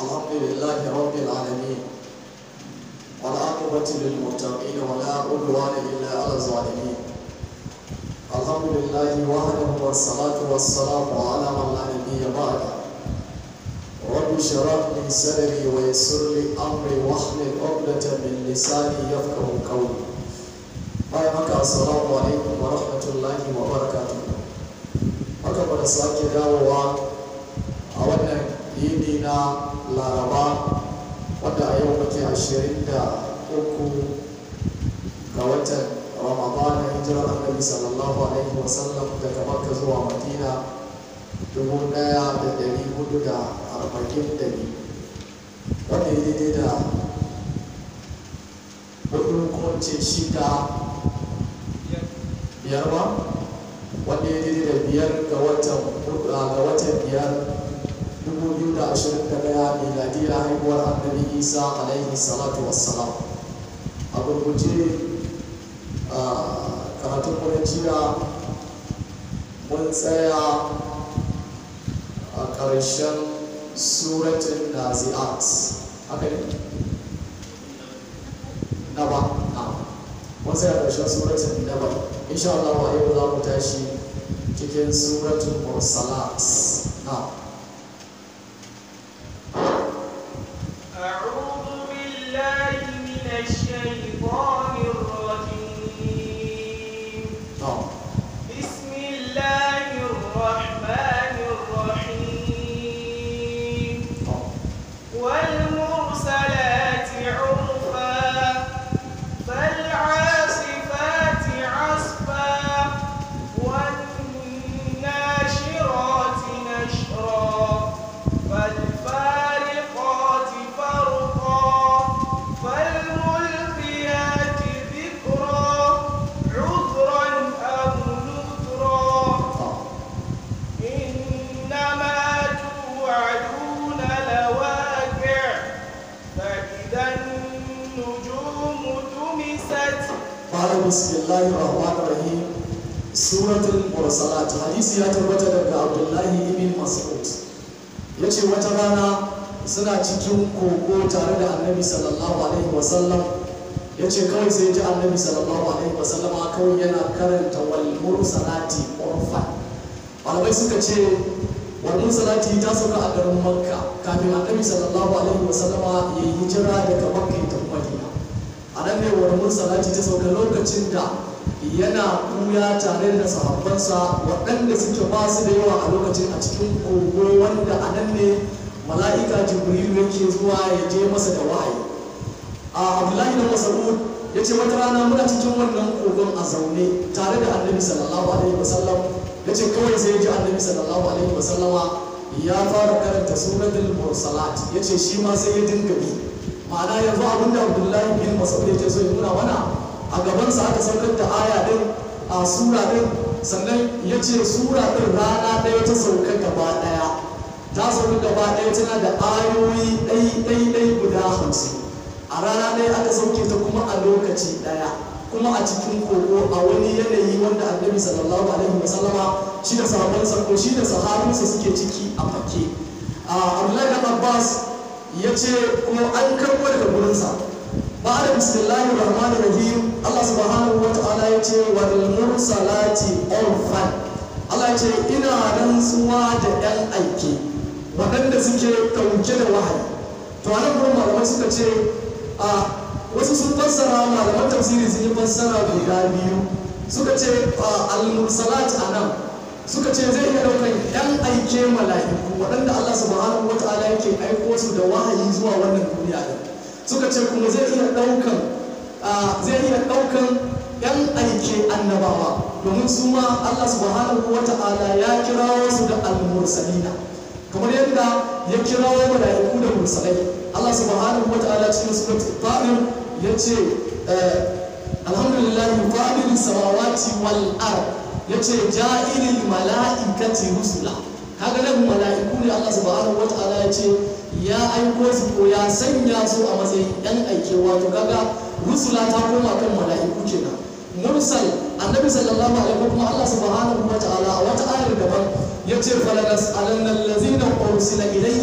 الحمد لله رب العالمين والعاقبة للمتقين ولا عدوان إلا على الظالمين الحمد لله وحده والصلاة والسلام على من لا نبي بعده رب اشرح لي صدري ويسر لي أمري واحلل عقدة من لساني يفقه قولي bayan haka assalamu alaikum wa rahmatullahi wa barakatuh haka ba da sake dawowa a wannan yini na laraba wadda a yau muke ashirin da uku ga watan ramadana hijirar annabi sallallahu alaihi wasallam daga makka zuwa madina dubu daya da dari hudu da arba'in da biyu wanda ya daidai da hudu ko ce shida biyar ba wanda ya daidai da biyar ga watan ga watan biyar 2021 miladiyar haihuwar annabi isa alaihi salatu wassalam a gurguje karatun mu jiya mun tsaya a ƙarshen suratun nazi'at haka ne na ba na mun tsaya ƙarshen suratun na ba insha Allah wa yau za mu tashi cikin suratun mursalat na أعوذ بالله من الشيطان الرجيم na بسم الله الرحمن الرحيم na والمرسلات عرفا فالعاصفات عصفا والناشرات نشرا فالفارقات فرقا فالملقيات ذكرا عذرا أو نذرا إنما توعدون لواقع فإذا النجوم طمست Fara bismillahi rahmanir rahim suratul mursalat hadisi ya tabbata daga Abdullahi ibn Mas'ud yace wata rana suna cikin kogo tare da Annabi sallallahu alaihi wasallam yace kawai sai ji Annabi sallallahu alaihi wasallam kawai yana karanta wal mursalati urfan malamai suka ce wal mursalati ta sauka a garin Makka kafin Annabi sallallahu alaihi wasallama ya yi hijira daga Makka ta Madina a nan ne wani salati ta sauka lokacin da yana kuya tare da sahabbansa waɗanda suke ba su da yawa a lokacin a cikin kogo wanda a nan ne mala'ika jibril yake zuwa ya je masa da wahayi a abdullahi da mas'ud ya ce wata rana muna cikin wannan kogon a zaune tare da annabi sallallahu alaihi wasallam ya ce kawai sai ya ji annabi sallallahu alaihi wasallama ya fara karanta suratul mursalat ya ce shi ma sai ya dinga bi ma'ana yanzu abinda abdullahi bin mas'ud yake so ya nuna mana a gabansa aka saukar da aya din a sura din sannan ya ce sura din rana ɗaya ta sauka gaba ɗaya ta sauka gaba ɗaya tana da ayoyi ɗai ɗai ɗai guda hamsin a rana ɗaya aka sauke ta kuma a lokaci ɗaya kuma a cikin kogo a wani yanayi wanda annabi sallallahu alaihi wasallama shi da sahabbansa ko shi da sahabinsa suke ciki a fake a abdullahi dan abbas ya ce kuma an karɓo daga gurinsa ba da bismillahir rahmanir rahim Allah subhanahu wa ta'ala ya ce wal mursalati urfan Allah ya ce ina rantsuwa da yan aike waɗanda suke ɗauke da wahayi to a nan gurin malamai suka ce a wasu sun fassara malaman tafsiri sun yi fassara guda biyu suka ce al mursalat a nan suka ce zai iya ɗaukar yan aike mala'iku waɗanda Allah subhanahu wa ta'ala yake aiko su da wahayi zuwa wannan duniya ɗin suka ce kuma zai iya ɗaukan zai iya ɗaukan yan aike annabawa domin su ma Allah subhanahu wa ta'ala ya kirawo su da al-mursalina kamar yadda ya kirawo mala'iku da mursalai Allah subhanahu wa ta'ala cikin suratul fatir ya ce alhamdulillah fadir samawati wal ard yace ja'ilil mala'ikati rusula kaga nan mala'iku ne Allah subhanahu wata'ala ya ce ya aiko su ko ya sanya su a matsayin yan aike wato kaga rusula ta koma kan mala'iku kenan mursal annabi sallallahu alaihi wa kuma Allah subhanahu wata'ala a wata ayar daban yace falanas alannal ladzina ursila ilaihim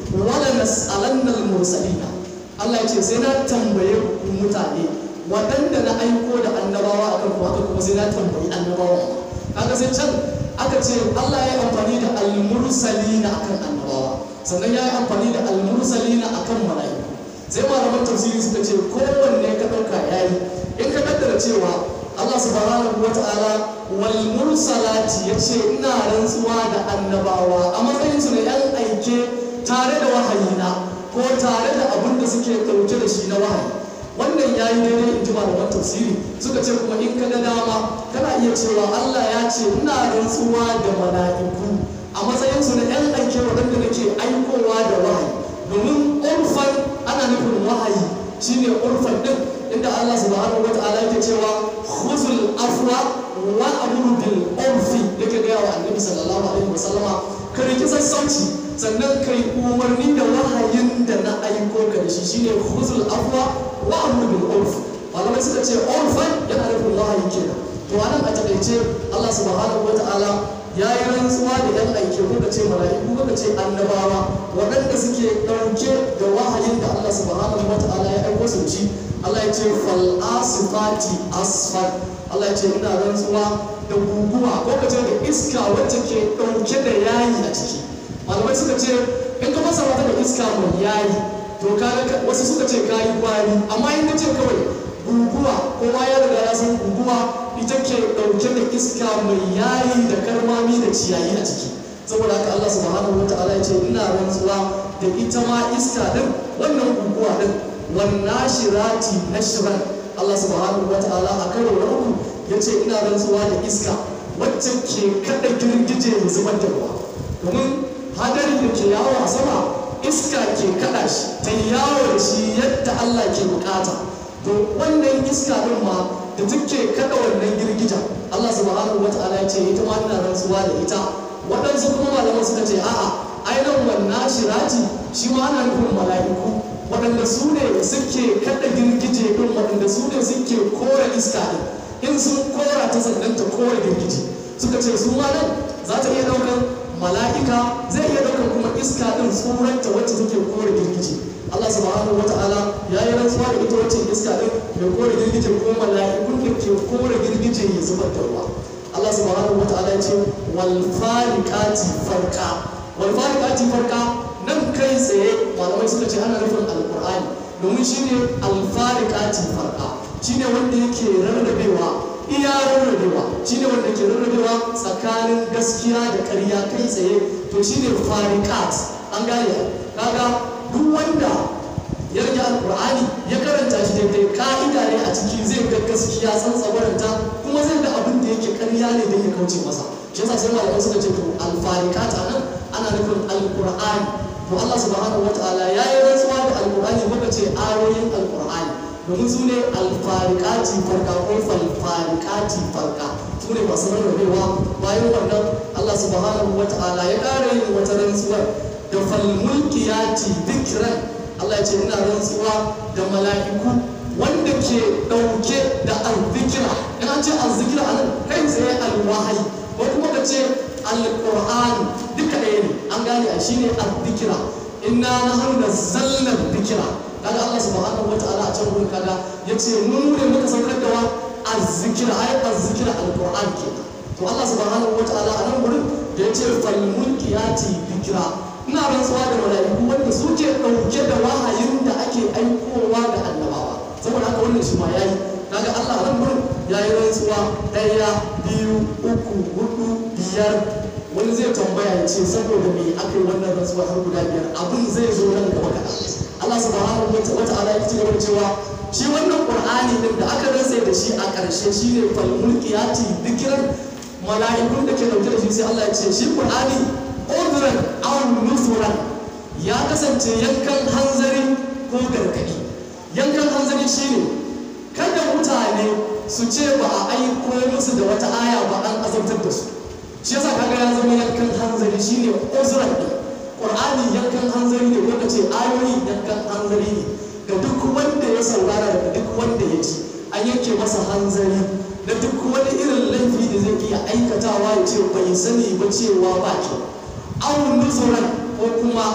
wala nas'alanna al-mursalina Allah ya ce sai na tambaye ku mutane waɗanda na aiko da annabawa akan ku haka kuma sai na tambayi annabawa kaga sai can aka ce Allah ya yi amfani da al-mursalina akan annabawa sannan ya yi amfani da al-mursalina akan mala'iku sai malaman tafsiri suka ce kowanne ka ɗauka yayi in ka kaddara cewa Allah subhanahu wa ta'ala wal mursalati yace ina rantsuwa da annabawa a matsayin su na yan aike tare da wahayina ko tare da abin da suke ɗauke da shi na wahayi wannan ya yi daidai in ji malaman tafsiri suka ce kuma in ka ga dama kana iya cewa Allah ya ce ina rantsuwa da mala'iku a matsayin su na yan aike waɗanda nake aikowa da wahayi domin urfan ana nufin wahayi shine urfan din inda Allah subhanahu wa ta'ala yake cewa khuzul afwa wa amru bil urfi yake ga wa annabi sallallahu alaihi wasallama ka riki sassauci sannan kai umarni da wahayin da na aiko ka da shi shine khuzul afwa wa amru bil urf malamai suka ce urfan yana nufin wahayi kenan to anan a takaice Allah subhanahu wa ta'ala ya yi rantsuwa da yan aike kuka ce mala'iku kuka ce annabawa waɗanda suke ɗauke da wahayin da Allah subhanahu wa ta'ala ya aiko su ci Allah ya ce fal asifati asfal Allah ya ce ina rantsuwa da guguwa ko ka ce da iska wacce ke ɗauke da yayi a ciki malamai suka ce in ka fasa mata da iska mai yayi to kaga wasu suka ce kayi kwari amma in ka ce kawai guguwa kowa ya riga ya san guguwa ita ke ɗauke da iska mai yayi da karmami da ciyayi a ciki saboda haka Allah subhanahu wataala ya ce ina rantsuwa da ita ma iska din wannan guguwa din wannan shirati nashran Allah subhanahu wataala a karo na uku ya ce ina rantsuwa da iska wacce ke kada girgije ya zubar da ruwa domin hadari da ke yawo a sama iska ke kada shi ta yawo da shi yadda Allah ke bukata to wannan iska din ma da take kada wannan girgija Allah subhanahu wata'ala ya ce ita ma ina rantsuwa da ita waɗansu kuma malaman suka ce a'a ainihin wannan shirati shi ma ana nufin mala'iku waɗanda su ne suke kada girgije din waɗanda su ne suke kora iska din in sun kora ta sannan ta kora girgije suka ce su ma nan za ta iya ɗaukar mala'ika zai iya ɗaukar kuma iska din tsuranta wacce take kora girgije Allah subhanahu wata'ala ya yi rantsuwa da ita wacce iska din mai kore girgije ko mala'ikun da ke kore girgije ya zubar da ruwa Allah subhanahu wata'ala ya ce wal fariqati farqa wal fariqati farqa nan kai tsaye malamai suka ce ana nufin alqur'ani domin shine al fariqati farqa shine wanda yake rarrabewa iya rarrabewa shine wanda ke rarrabewa tsakanin gaskiya da ƙarya kai tsaye to shine fariqat an gane kaga duk wanda ya rage alkur'ani ya karanta shi daidai ka'ida ne a ciki zai ga gaskiya san tsabaranta kuma zai ga abin da yake karya ne don ya kauce masa shi yasa sai malamai suka ce to alfarikata nan ana nufin alkur'ani to Allah subhanahu wataala ya yi rantsuwa da alkur'ani muka ce ayoyin alkur'ani domin su ne alfarikati farka ko falfarikati farka su ne masu rarrabewa bayan wannan Allah subhanahu wataala ya ƙara yin wata rantsuwar da falmulkiyati dhikran Allah ya ce ina rantsuwa da mala'iku wanda ke ɗauke da azzikira in an ce azzikira a nan kai tsaye alwahayi ko kuma ka ce alqur'ani duka ɗaya ne an gane a shine azzikira inna nahnu nazzalna dhikra kaga Allah subhanahu wataala a can gurin kaga yace mun ne muka saukar da wa azzikira ai azzikira alqur'ani kenan to Allah subhanahu wataala a nan gurin da yace falmulkiyati dhikra ina rantsuwa da mala'iku wanda suke ɗauke da wahayin da ake aikowa da annabawa saboda haka wannan shi ma yayi kaga Allah nan gurin yayi rantsuwa ɗaya biyu uku hudu biyar wani zai tambaya ya ce saboda me aka yi wannan rantsuwa har guda biyar abin zai zo nan gaba kaɗan Allah subhanahu wa ta'ala ya ci gaba da cewa shi wannan qur'ani din da aka rantsa da shi a ƙarshe shine fal mulkiyati dhikran mala'ikun da ke dauke da shi sai Allah ya ce shi qur'ani udran aw nufuran ya kasance yankan hanzari ko gargadi yankan hanzari shine kada mutane su ce ba a aiko musu da wata aya ba an azabtar da su shi yasa kaga ya zama yankan hanzari shine uzran din qur'ani yankan hanzari ne ko ce ayoyi yankan hanzari ne ga duk wanda ya saurara da duk wanda ya ji an yanke masa hanzari da duk wani irin laifi da zai iya aikatawa ya ce bai sani ba cewa ba kyau awon nuzuran ko kuma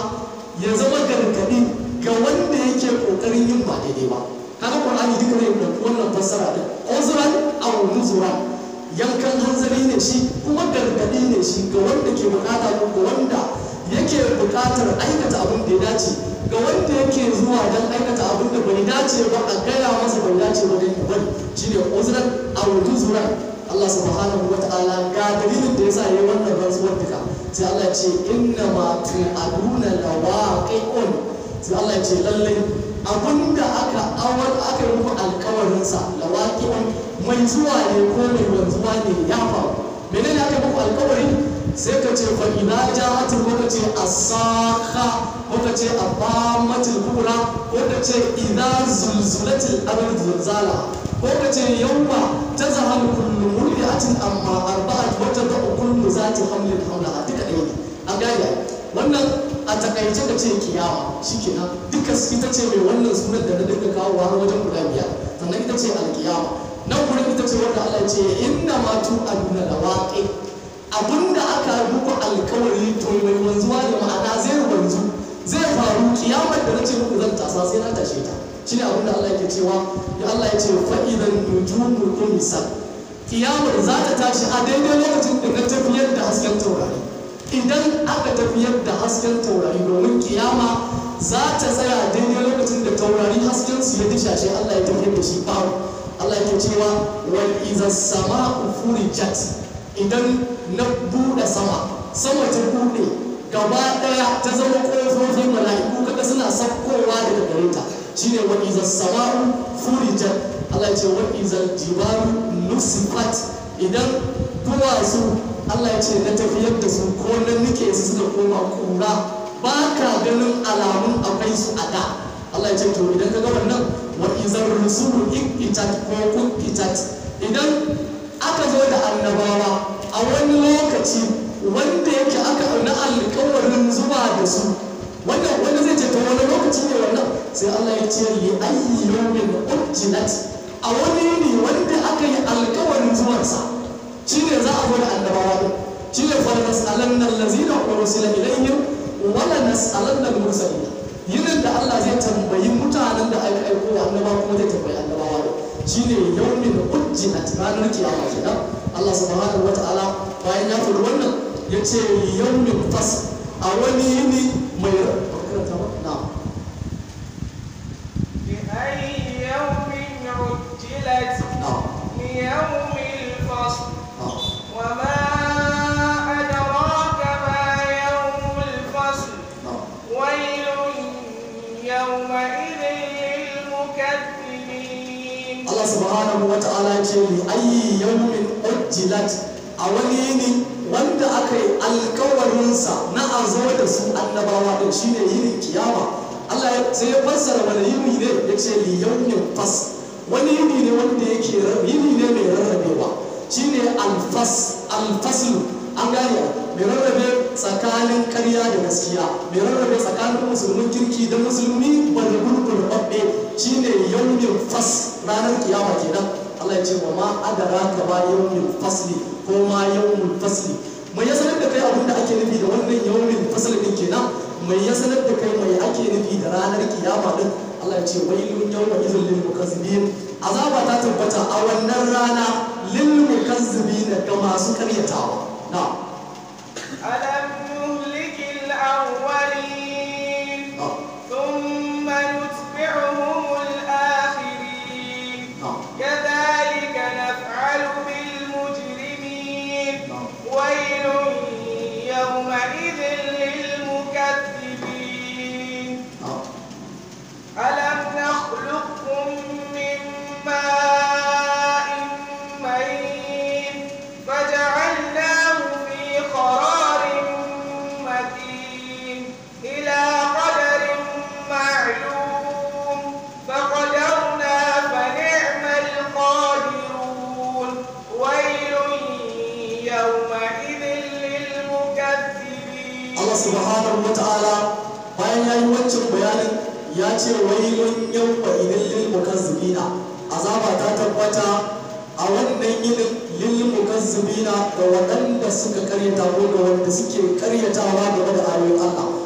ya zama gargadi ga wanda yake kokarin yin ba daidai ba kaga qur'ani duka ne da wannan fassara din uzran aw nuzuran yankan hanzari ne shi kuma gargadi ne shi ga wanda ke bukata ko ga wanda yake bukatar aikata abin da ya dace ga wanda yake zuwa don aikata abin da bai dace ba a gaya masa bai dace ba don bari shi ne uzran aw nuzuran Allah subhanahu wa ta'ala ga dalilin da yasa yayi wannan rantsuwar duka sai Allah ya ce inna ma tu'aduna lawaqi'un sai Allah ya ce lallai abinda aka awar aka yi muku alkawarin sa lawaqi'un mai zuwa ne ko mai wanzuwa ne ya faru menene aka yi muku alkawari sai ka ce fa ina ja'at ko ka ce asakha ko ka ce abamatul kubra ko ka ce idza zulzulatil ardu zilzala ko ka ce yawma tazhalu kullu murdi'atin amma arba'at wa tad'u kullu zati hamlin hamlaha duka ɗaya ne an gane wannan a takaice ka ce kiyama shikenan duka ita ce mai wannan sunan da na dinga kawo har wajen guda biyar sannan ita ce alkiyama nan gurin ita ce wanda Allah ya ce inna ma tu aduna lawaqi abinda aka muku alkawari to mai wanzuwa da ma'ana zai wanzu zai faru kiyamar da nace muku zan tasa sai na tashe ta shine abin da Allah yake cewa ya Allah ya ce fa idan nujumu tumisat kiyamar za ta tashi a daidai lokacin da na tafiyar da hasken taurari idan aka tafiyar da hasken taurari domin kiyama za ta tsaya daidai lokacin da taurari hasken su ya dishashe Allah ya tafiyar da shi babu Allah yake cewa wal iza sama'u furijat idan na bude sama sama ta bude gaba daya ta zama kofofin mala'iku kaga suna sakkowa daga gare ta shine wa iza sama'u furijat Allah ya ce wa iza jibalu nusifat idan duwatsu Allah ya ce na tafiyar da su ko na nike su suka koma kura ba ka ganin alamun akwai su a da Allah ya ce to idan ka ga wannan wa izar rusulu ikitat ko kukitat idan aka zo da annabawa a wani lokaci wanda yake aka na alkawarin zuwa da su wannan wanda zai ce to wani lokaci ne wannan sai Allah ya ce li ayyi yawmin ujjilat a wani ne wanda aka yi alkawarin zuwansa shine za a zo da annabawa din shine fa nas'alanna allazina ursila ilayhim wala nas'alanna al-mursalin yinin da Allah zai tambayi mutanen da aka aiko wa annabawa kuma zai tambayi annabawa din shine yawmin ujjilat ranar kiyama kenan Allah subhanahu wata'ala bayan ya faɗi wannan ya ce yawmin fas a wani yini mai karanta ba na لأي يوم عجلت na ليوم الفصل na وما أدراك ما يوم الفصل na ويل يومئذ للمكذبين Allah subhanahu wa ta'ala ce li ayyi yawmin ujjilat a wani yini wanda aka yi alkawarinsa na a zo da su annabawa din shine yinin kiyama Allah ya- sai ya fassara wani yini ne ya ce li yawmin fas wani yini ne wanda yake rar- yini ne mai rarrabewa shine alfas alfaslu an gane mai rarrabe tsakanin ƙarya da gaskiya mai rarrabe tsakanin musulmin kirki da musulmi bada gurgur babbe shine yawmin fas ranar kiyama kenan Allah ya ce wa ma adara ka ba yawmin fasli ko ma yawmin fasli mai ya sanar da kai abin da ake nufi da wannan yawmin fasli din kenan mai ya sanar da kai mai ake nufi da ranar kiyama din Allah ya ce wailun yawma idhil lil mukazzibin azaba ta tabbata a wannan rana lil mukazzibin ga masu karyatawa na'am ألم نهلك الأولين na'am ثم نتبعهم الآخرين na'am كذلك نفعل بالمجرمين نعم. ويل يومئذ للمكذبين na'am ألم نخلقكم من ماء مهين فجعلناه في قرار مكين إلى قدر معلوم فقدرنا فنعم القادرون ويل يومئذ للمكذبين Allah subhanahu wa ta'ala bayan ya yi wancan bayanin ya ce wailun yawma idin lil mukazzibina azaba ta tabbata a wannan yinin lil mukazzibina ga waɗanda suka karyata ko ga wanda suke karyatawa game da ayoyin Allah Allah ya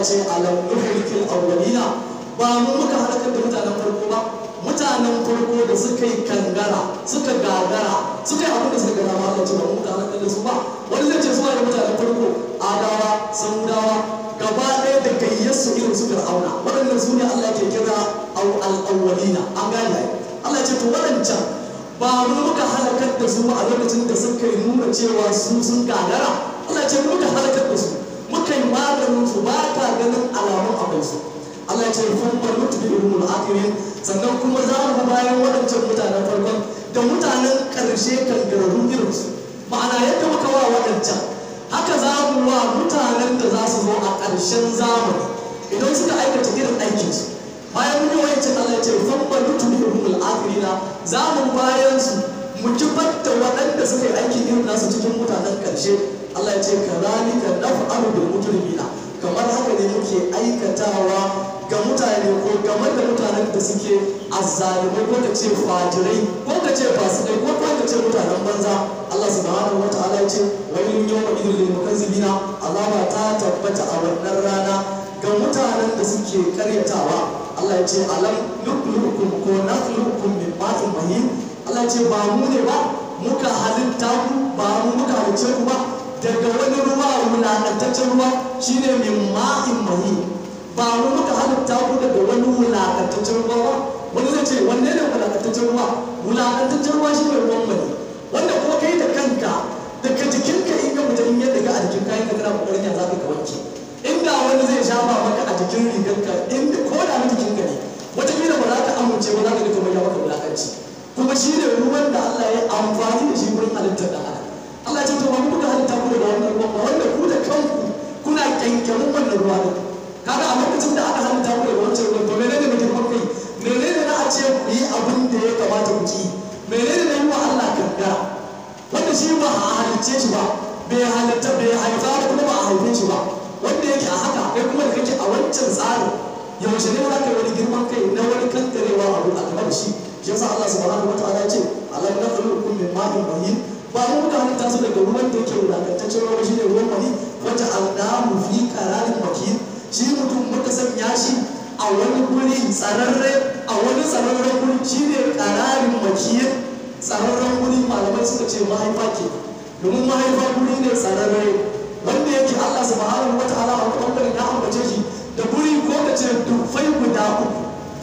ya ce alam nuhlikil awwalina ba mu muka halakar da mutanen farko ba mutanen farko da suka yi kangara suka gagara suka yi abin da suka gana ma Allah ce ba mu muka halakar da su ba wani zai ce su da mutanen farko adawa samudawa gaba ɗaya da gayyarsu irin su fir'auna waɗannan su ne Allah ke kira al-awwalina an gane ai Allah ya ce to waɗancan ba mu muka halakar da su a lokacin da suka yi nuna cewa su sun gagara Allah ya ce mu muka halakar da su muka yi maganin su ba ka ganin alamun abin su Allah ya ce kun bar mutu bi ilmul akhirin sannan kuma za mu bayan waɗancan mutanen farkon da mutanen ƙarshe kangararru irin su ma'ana yadda muka wa waɗancan haka za mu wa mutanen da za su zo a ƙarshen zamani idan suka aikata irin aikinsu bayan mun yi wancan Allah ya ce kun bar mutu bi ilmul akhirina za mu bayan su mu kibar da waɗanda suka yi aikin irin nasu cikin mutanen ƙarshe Allah ya ce kazalika naf'alu bil mujrimina kamar haka ne muke aikatawa ga mutane ko game da mutanen da suke azzalumai ko ka ce fajirai ko ka ce fasikai ko ka ce mutanen banza Allah subhanahu wa ta'ala ya ce wani yawma idil lil mukazzibina azaba ta tabbata a wannan rana ga mutanen da suke karyatawa Allah ya ce alam nuklukum ko nakhlukum min ma'in mahin Allah ya ce ba mu ne ba muka halitta ku ba mu muka halicce ku ba daga wani ruwa wulaƙantaccen ruwa shine min ma'in mahi ba mu muka halitta ku daga wani wulaƙantaccen ruwa ba wani zai ce wanne ne wulaƙantaccen ruwa wulaƙantaccen ruwa shine ruwan mani wanda ko kai da kanka daga jikinka in ka fita in yadda ka a jikin kayan ka kana kokarin ya zaka ka wanke inda wani zai shafa maka a jikin rigarka inda ko da na jikinka ne wataƙila ba za ka amince ba za ka ga kamar ya maka wulaƙanci kuma shine ruwan da Allah ya amfani da shi wurin halittar da adam Allah ya ce to ba mu kuka halitta ku daga wannan ruwan ba wanda ku da kanku kuna kyankyamin wannan ruwa ne kaga a lokacin da aka halitta ku daga wancan ruwan to menene ne girman kai menene na a ce ku yi abin da ya kamata ku ci menene na yi wa Allah kankara wanda shi ba a halicce shi ba bai halitta bai haifa ba kuma ba a haife shi ba wanda yake a haka kai kuma da kake a wancan tsarin yaushe ne za ka yi wani girman kai na wani kankarewa abu a gaba da shi shi yasa Allah subhanahu wa ta'ala ya ce alam nakhluqukum min ma'in mahin ba mu muka halitta su daga ruwan da yake wulakantaccen ruwa shi ne ruwan wani wata aldamu fi kararin makin shi mutum muka sanya shi a wani guri tsararre a wani tsararren guri shi ne kararin makin tsararren guri malamai suka ce mahaifa ke domin mahaifa guri ne tsararre wanda yake Allah subhanahu wa ta'ala a wani bangaren ya ambace shi da guri ko ka ce dufai guda uku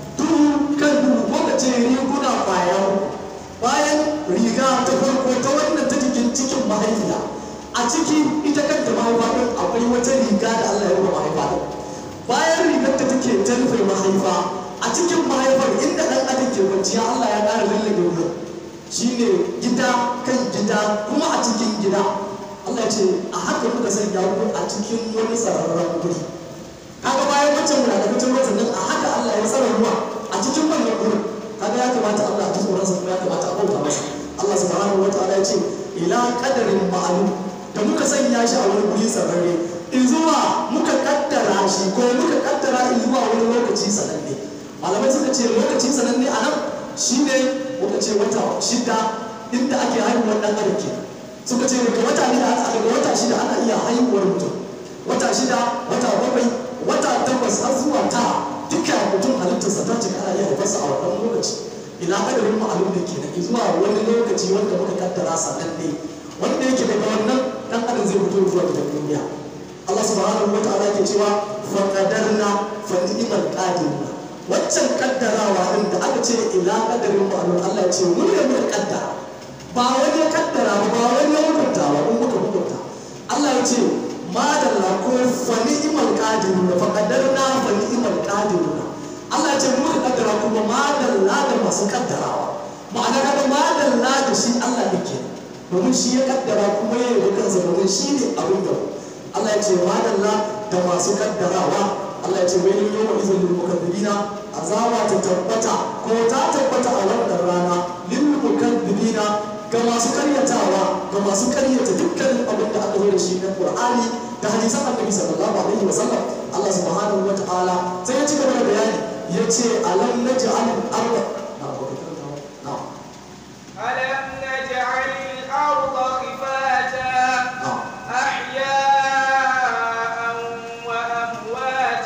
duhu kan duhu ko ka ce riguna kwaya uku bayan riga ta farko ta wannan ta jikin cikin mahaifiya a ciki ita kanta mahaifa ɗin akwai wata riga da Allah ya rufe mahaifa ɗin bayan rigar ta take ta rufe mahaifa a cikin mahaifar inda ɗan adam ke kwanciya Allah ya ƙara lallabe wurin shine gida kan gida kuma a cikin gida Allah ya ce a haka muka sanya ku a cikin wani tsararren wuri kaga bayan wancan wulaƙataccen ruwa sannan a haka Allah ya tsara ruwa a cikin wannan wurin kaga ya kamata Allah ya ji tsoronsa kuma ya kamata a bauta masa Allah subhanahu wa ta'ala ya ce ila qadarin ma'lum da muka sanya shi a wani guri sararre in zuwa muka kaddara shi ko muka kaddara in zuwa wani lokaci sananne malamai suka ce lokaci sananne a nan shine muka ce wata shida inda ake haihuwar dan adam ke suka ce daga wata ne daga wata shida ana iya haihuwar mutum wata shida wata bakwai wata takwas har zuwa tara duka mutum halittarsa ta cika ana iya haifarsa a wannan lokaci ila kadarin ma'alum da kenan zuwa wani lokaci wanda muka kaddara sannan ne wanda yake daga wannan dan adam zai fito zuwa gidan duniya Allah subhanahu wa ta'ala ke cewa fa qadarna fa ni'mal qadiruna waccan kaddarawa din da aka ce ila kadarin ma'alum Allah ya ce mun ne muka kaddara ba wani ya kaddara ba ba wani ya hukunta ba mun muka hukunta Allah ya ce madalla ko fa ni'mal qadiruna fa qadarna fa ni'mal qadiruna Allah ya ce mu muka kaddara kuma madalla da masu kaddarawa ma'ana kaga madalla da shi Allah yake domin shi ya kaddara kuma ya yi kansa domin shi ne abin da Allah ya ce madalla da masu kaddarawa Allah ya ce wai yau wa izin lil mukaddibina azaba ta tabbata ko ta tabbata a wannan rana lil mukaddibina ga masu karyatawa ga masu karyata dukkanin abin da aka zo da shi na Qur'ani da hadisan Annabi sallallahu alaihi wa sallam Allah subhanahu wa ta'ala sai ya ci gaba da bayani yace alam naj'al al-ardha na'am ألم نجعل الأرض خفاتا na'am أحياء وأمواتا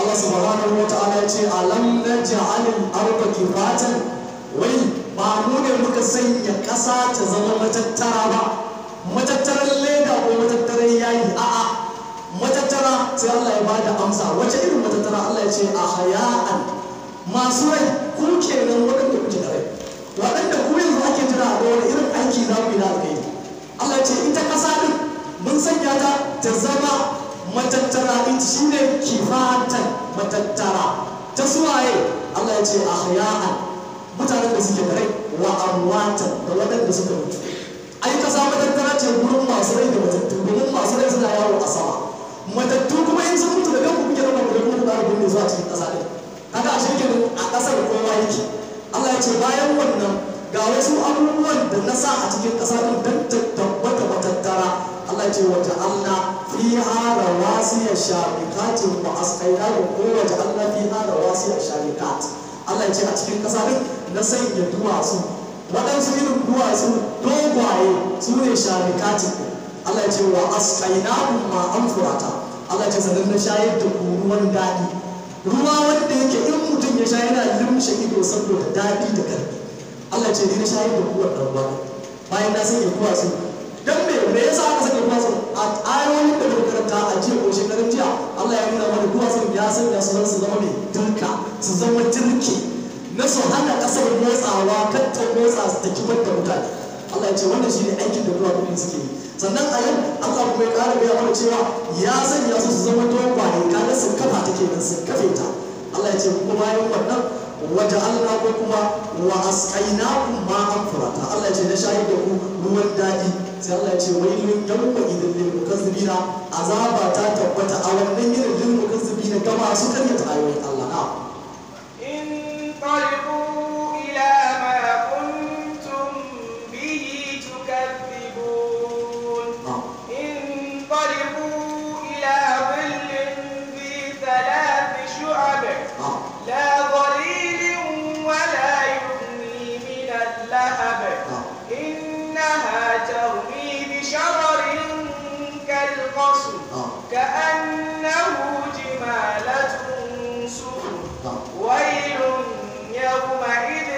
Allah subhanahu wa ta'ala ya ce alam naj'alil arda kifatan wai ba mu ne muka sanya ƙasa ta zama matattara ba matattaran leda ko matattaran yayi a'a matattara sai Allah ya bada amsa wace irin matattara Allah ya ce a haya'an masu rai ku kenan waɗanda kuke da rai waɗanda ku yanzu ake jira a ga wani irin aiki za ku yi da alkai Allah ya ce ita ƙasa din mun sanya ta ta zama matattara ita shine kifatan matattara ta suwaye Allah ya ce a haya'an mutanen da suke da rai wa amwatan da waɗanda suka mutu ai kasa matattara ce gurin masu rai da matattu domin masu rai suna yawo a sama matattu kuma in sun mutu da kanku kuke raba da kuma da rubun ne zuwa cikin kasa ɗin haka a shirkin a ƙasar kowa yake Allah ya ce bayan wannan ga wasu abubuwan da na sa a cikin ƙasa ɗin don ta tabbata matattara Allah ya ce wata Allah fiha rawasiya shabikatin wa asqaina ko wata Allah fiha rawasiya shabikat Allah ya ce a cikin ƙasa ɗin na sanya duwatsu waɗansu irin duwatsu dogwaye su ne sharikatin Allah ya ce wa asqainakum ma an furata Allah ya ce sanin na shayar da ku ruwan daɗi ruwa wanda yake in mutum ya sha yana limshe ido saboda daɗi da karfi Allah ya ce ni na shayar da ku wannan ruwa bayan na sanya duwatsu dan me me yasa aka sanya duwatsu a ayoyin da muka karanta a jiya ko shekarun jiya Allah ya nuna mana duwatsun ya sanya su su zama mai dirka su zama dirke na su hana kasar motsawa kan ta motsa su ta kibar da mutane Allah ya ce wannan shine aikin da ruwa kudin suke yi sannan a yau Allah kuma ya ƙara gaya mana cewa ya sanya su su zama dogwaye kaga sun kafa take nan sun kafe ta Allah ya ce kuma bayan wannan waje Allah ko kuma wa asqainakum ma an furata Allah ya ce na shahid da ku ruwan daɗi sai Allah ya ce wailun yawma idin lil mukazzibina azaba ta tabbata a wannan irin lil mukazzibina ga masu karyata ayoyin Allah na انطلقوا إلى ما كنتم به تكذبون انطلقوا إلى ظل ذي ثلاث شعب لا ظليل ولا يغني من اللهب إنها ترمي بشرر كالقصر كأنه جمالة صفر ويل يومئذ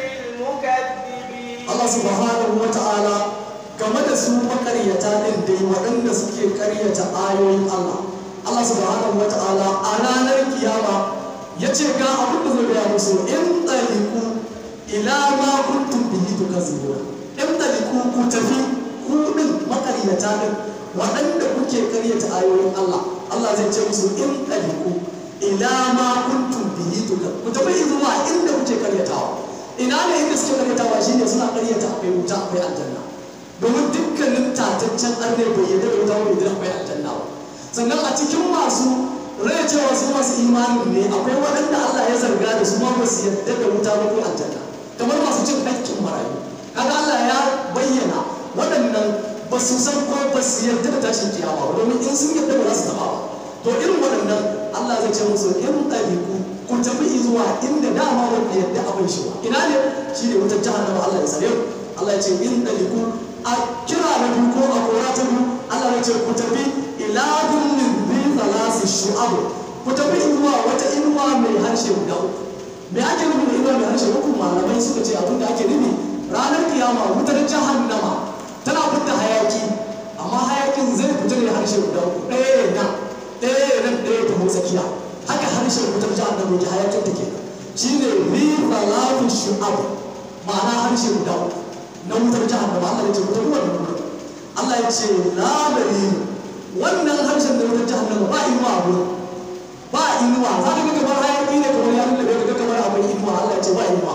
للمكذبين Allah subhanahu wa ta'ala game da su makaryata din dai waɗanda suke karyata ayoyin Allah Allah subhanahu wa ta'ala a ranar kiyama ya ce ga abin da zai gaya musu in ɗaliku ila ma kuntum bihi tukazibuna in ɗaliku ku tafi ku din makaryata din waɗanda kuke karyata ayoyin Allah Allah zai ce musu in ɗaliku ila ma kuntum bihi tukazibuna ku tafi zuwa inda kuke karyatawa ina ne inda suke karyatawa shine suna karyata akwai wuta akwai aljanna domin dukkanin tataccen arne bai yadda da wuta bai yadda akwai aljanna ba sannan a cikin masu rai cewa su masu imanin ne akwai waɗanda Allah ya zarga da su ma ba su yadda da wuta ba ko aljanna kamar masu cin hakkin marayu kaga Allah ya bayyana waɗannan ba su san ko ba su yarda da tashin kiyama ba domin in sun yarda ba za su taɓa ba to irin waɗannan Allah zai ce musu in ɗariku ku tafi zuwa inda dama wanda yadda abin shi ba ina ne shi ne wutar jahannama Allah ya sare Allah ya ce in ɗariku a kira na biyu ko a kora ta biyu Allah ya ce ku tafi ila dullin bi thalasi shu'ab ku tafi zuwa wata inuwa mai harshe guda uku me ake nufi da inuwa mai harshe uku malamai suka ce abin da ake nufi ranar kiyama wutar jahannama tana fitta hayaki amma hayakin zai fita ne harshe guda uku ɗaya nan ɗaya nan ɗaya ta tsakiya haka harshen wutar jahannama yake hayakin take shi ne bi thalasi shu'ab ma'ana harshe guda uku na wutar jahannama Allah ya ce wutar ruwan nan Allah ya ce la dalil wannan harshen da wutar jahannama ba inuwa a wurin ba inuwa za ka ga kamar hayaki ne kamar ya lullube ka ga kamar akwai inuwa Allah ya ce ba inuwa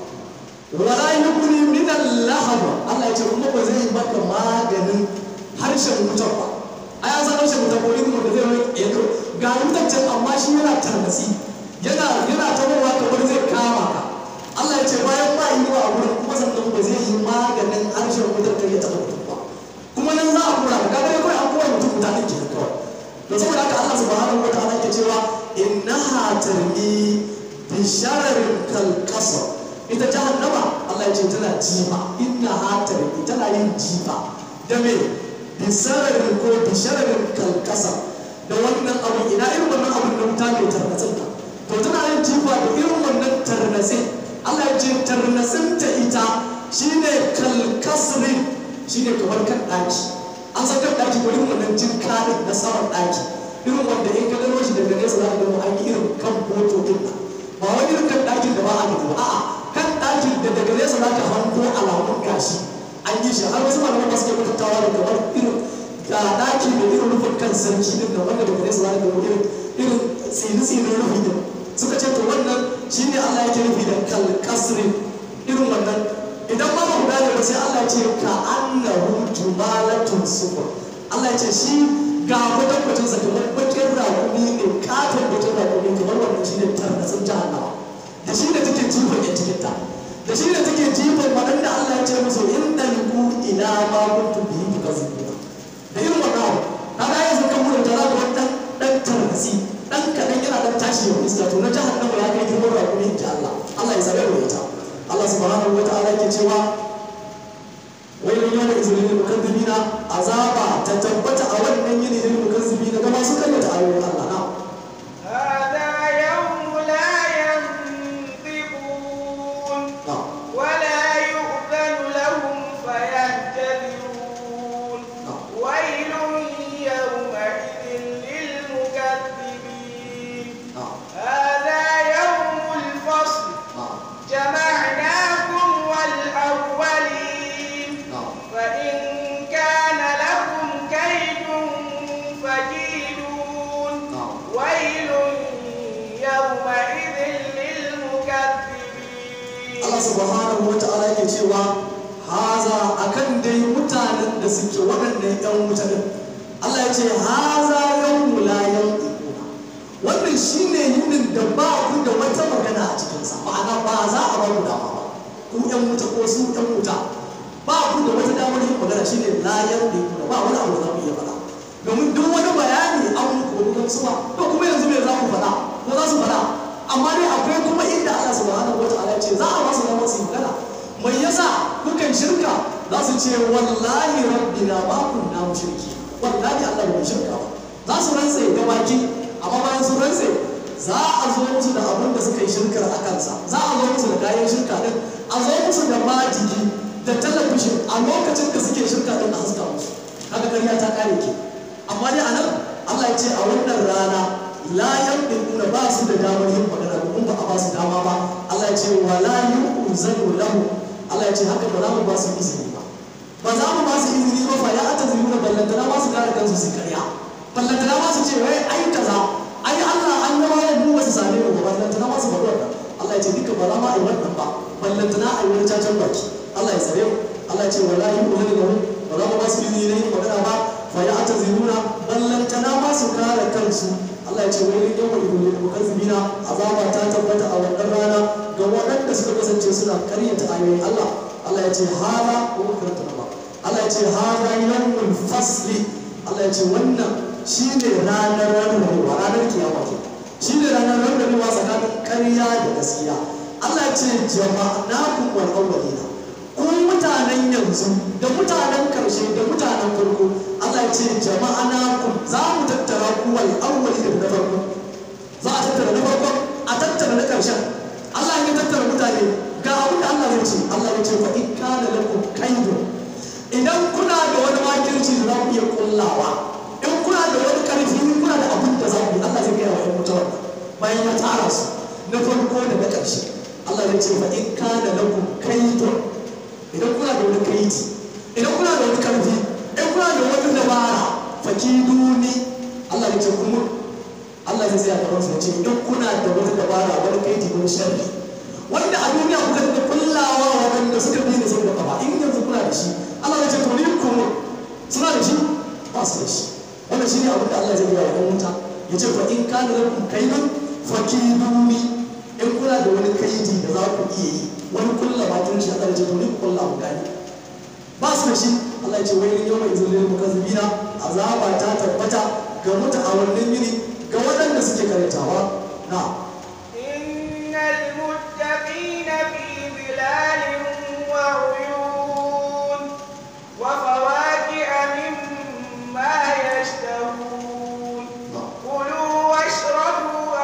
wala yuqni min al-lahab Allah ya ce kuma ba zai maka maganin harshen wutar ba a ya san harshen wutar ko inuwa da zai mai edo ga wutar can amma shi yana tarnasi yana yana tabowa kamar zai kama ka Allah ya ce bayan ba inuwa a wurin kuma sannan ba zai yi maganin harshen wutar kar ya taɓa mutum ba kuma nan za a kura ka kaga kawai an koya mutum guda ɗin kenan kawai to saboda haka Allah subhanahu wa ta'ala ke cewa innaha tarmi bi shararin kal qasr ita jahannama Allah ya ce tana jifa innaha tarmi tana yin jifa da me bi shararin ko bi shararin kal qasr da wannan abu ina irin wannan abu da wuta wuta mai tarnatsin ta to tana yin jifa da irin wannan tarnatsin Allah ya ce tarnatsin ta ita shine kalkasrin shine kamar kan ɗaki an san kan ɗaki ko irin wannan jin kaɗin na saman ɗaki irin wanda in ka gano shi daga nesa za ka gano an yi irin kan boto din nan ba wani irin kan ɗakin da ba a gani ba a'a kan ɗakin da daga nesa za ka hanko alamun gashi an yi shi har wasu malaman ba su ke mutuntawa da kamar irin ga ɗaki da irin rufin kan sarki din da wanda daga nesa za ka gano irin irin tsini-tsinin rufi din suka ce to wannan shine Allah yake nufi da kalkasrin irin wannan idan ma ba ku gane ba sai Allah ya ce ka annahu jumalatun sufur Allah ya ce shi ga kwatankwacin sa kamar bakin rakumi ne katon bakin rakumi kamar wannan shi ne tarnatsin jahannama da shi ne take jifan yan cikinta da shi ne take jifan waɗanda Allah ya ce musu in ɗaliku ila ma kuntum bihi tukazibuna da irin wannan abu kaga yanzu kan mutum tara da wannan ɗan tarnatsi ɗan kaɗan yana ɗan tashi ya iska to na jahannama ya kai girman rakumi in ji Allah Allah ya zabe wa ita Allah subhanahu wa ta'ala ke cewa wailun yawma izinin lil mukazzibina azaba ta tabbata a wannan yini lil mukazzibina ga masu karyata ayoyin Allah na هذا يوم لا ينطقون na ولا يؤذن لهم فيعتذرون ويل يومئذ للمكذبين na هذا يوم الفصل na جمعناكم والأولين na فإن كان لكم كيد فكيدون na ويل يومئذ للمكذبين Allah subhanahu wa ta'ala yake cewa haza akan dai mutanen da suke waɗannan ƴan wuta din Allah ya ce haza yawmu la yanquna wannan shine yinin da ba ku da wata magana a cikin sa ma'ana ba za a ba ku dama ba ku ƴan wuta ko su ƴan wuta ba ku da wata damar yin magana shine la yanquna ba wani abu da za ku iya faɗa domin duk wani bayani an muku wani gamsu ba to kuma yanzu me za ku faɗa ko za su faɗa amma dai akwai kuma inda Allah subhanahu wa ta'ala ya ce za a ba su damar su yi magana mai yasa kukan shirka za su ce wallahi rabbina ma kunna mushriki wallahi Allah bai shirka ba za su rantse da baki amma bayan su rantse za a zo musu da abin da suka yi shirkar a kansa za a zo musu da kayan shirka din a zo musu da majigi da talabishin a lokacin da suke shirka din a haska musu kaga ƙarya ta kare ke amma dai anan Allah ya ce a wannan rana la yanquna ba su da damar yin magana domin ba a ba su dama ba Allah ya ce wala yu'zanu lahu Allah ya ce haka ba za mu ba su izini ba ba za mu ba su izini ba fa ya ata zai nuna ballantana ba su kare kansu su karya ballantana ba su ce wai ai kaza ai Allah an gama ya mu ba su same mu ba ballantana ba su faɗi wannan Allah ya ce duka ba za ma a yi wannan ba ballantana a yi wani cacan baki Allah ya tsare mu Allah ya ce wala yu'zanu lahu ba za mu ba su izini na yin magana ba fa ya ata zai nuna ballantana ba su kare kansu Allah ya ce wai yau mai dole da mukazzibina azaba ta tabbata a wannan rana ga waɗanda suka kasance suna karyata ayoyin Allah Allah ya ce hada ko karanta ba Allah ya ce hada yawmul fasli Allah ya ce wannan shine ranar rarrabewa ranar kiyama ke shine ranar rarrabewa tsakanin ƙarya da gaskiya Allah ya ce jama'nakum wal awwalina ku mutanen yanzu da mutanen karshe da mutanen farko Allah ya ce jama'anakum za mu tattara ku wal awwali da na farko za a tattara na farko a tattara na karshen Allah ya tattara mutane ga abin da Allah zai ce Allah ya ce fa in kana lakum kaidun idan kuna da wani makirci da za ku iya kullawa in kuna da wani karfi in kuna da abin da za ku yi Allah zai gaya wa ƴan mutuwar bayan ya tara su na farko da na ƙarshe Allah ya ce fa in kana lakum kaidun idan kuna da wani kaidi idan kuna da wani karfi in kuna da wani dabara fakiduni Allah ya ce kuma Allah zai tsaya gaban su ya ce in kuna da wani dabara wani kaidi wani sharri wanda a duniya kuka da kullawa wanda suka bi da saboda kafa in yanzu kuna da shi Allah ya ce to ni kuma suna da shi ba su da shi wannan shine abin da Allah zai yi wa ɗan wuta ya ce fa in kana lakum kaidun fakiduni in kuna da wani kaidi da za ku iya yi wani kulla bakin shi Allah ya ce to ni kulla mu gani ba su da shi Allah ya ce wai yau mai zulil mukazzibina azaba ta tabbata ga muta a wannan yini ga waɗanda suke karantawa na إن المتقين في ظلال وعيون وفواكه مما يشتهون na كلوا واشربوا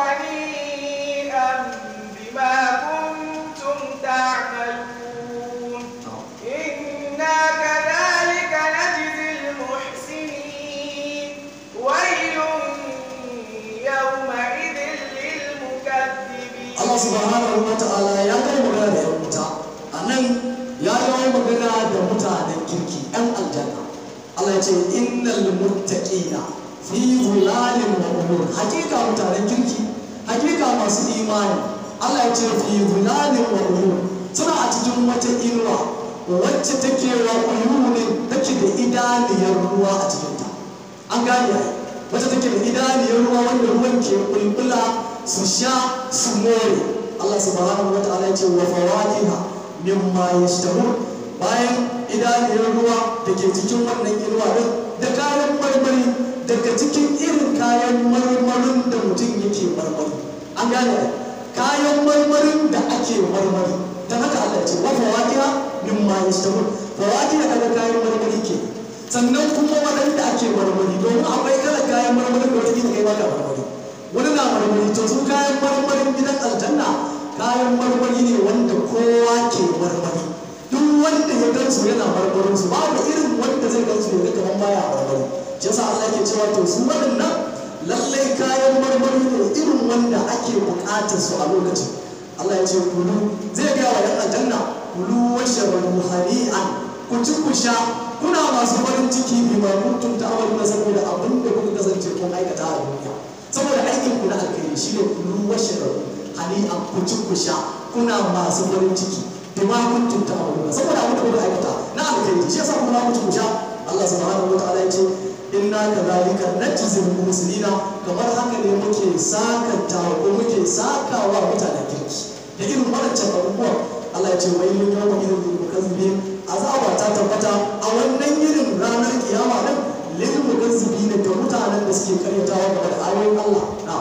subhanahu wa ta'ala ya kai magana da yan wuta a nan ya yi magana da mutanen kirki yan aljanna Allah ya ce innal muttaqina fi dhulalin wa umur hakika mutanen kirki hakika masu imani Allah ya ce fi dhulalin wa umur suna a cikin wata inuwa wacce take wa uyunin take da idaniyar ruwa a cikinta an gane ai wacce take da idaniyar ruwa wanda ruwan ke bulbula su sha su more Allah subhanahu wa ta'ala ya ce wa fawakiha mimma yashtahun bayan idaniyar ruwa da ke cikin wannan inuwa din da kayan marmari daga cikin irin kayan marmarin da mutum yake marmari an gane ai kayan marmarin da ake marmari don haka Allah ya ce wa fawakiha mimma yashtahun fawakiha kaga kayan marmari ke sannan kuma waɗanda ake marmari domin akwai kalan kayan marmarin da wata gida kai baka marmari wani na marmari to su kayan marmarin gidan aljanna kayan marmari ne wanda kowa ke marmari duk wanda ya gansu yana marmarin su babu irin wanda zai gansu ya ga kaman baya marmari shi yasa Allah yake cewa to su waɗannan lallai kayan marmari ne irin wanda ake buƙatar su a lokacin Allah ya ce kulu zai ga wa yan aljanna kulu washrabu hani'an ku ci ku sha kuna masu farin ciki bi ma kuntum ta'maluna saboda abin da kuka kasance kun aikata a duniya saboda aikin ku na alkhairi shine kulu washrabu hani'an ku ci ku sha kuna masu farin ciki bi ma kuntum ta'maluna saboda abin da kuka aikata na alkhairi shi yasa kuma ku ci ku sha Allah subhanahu wa ta'ala ya ce inna kadhalika najzil muslimina kamar haka ne muke sakantawa ko muke sakawa mutanen kirki da irin wadancan abubuwan Allah ya ce wai mun yawa irin lil mukazzibin azaba ta tabbata a wannan irin ranar kiyama din lil mukazzibin ga mutanen da suke karyatawa game da ayoyin Allah na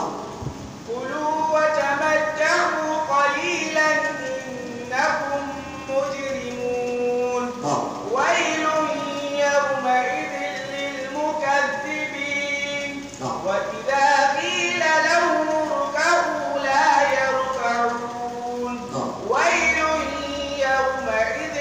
كلوا وتمتعوا قليلا إنكم مجرمون ha ويل يومئذ للمكذبين نعم. وإذا قيل لهم اركعوا لا يركعون نعم. ويل يومئذ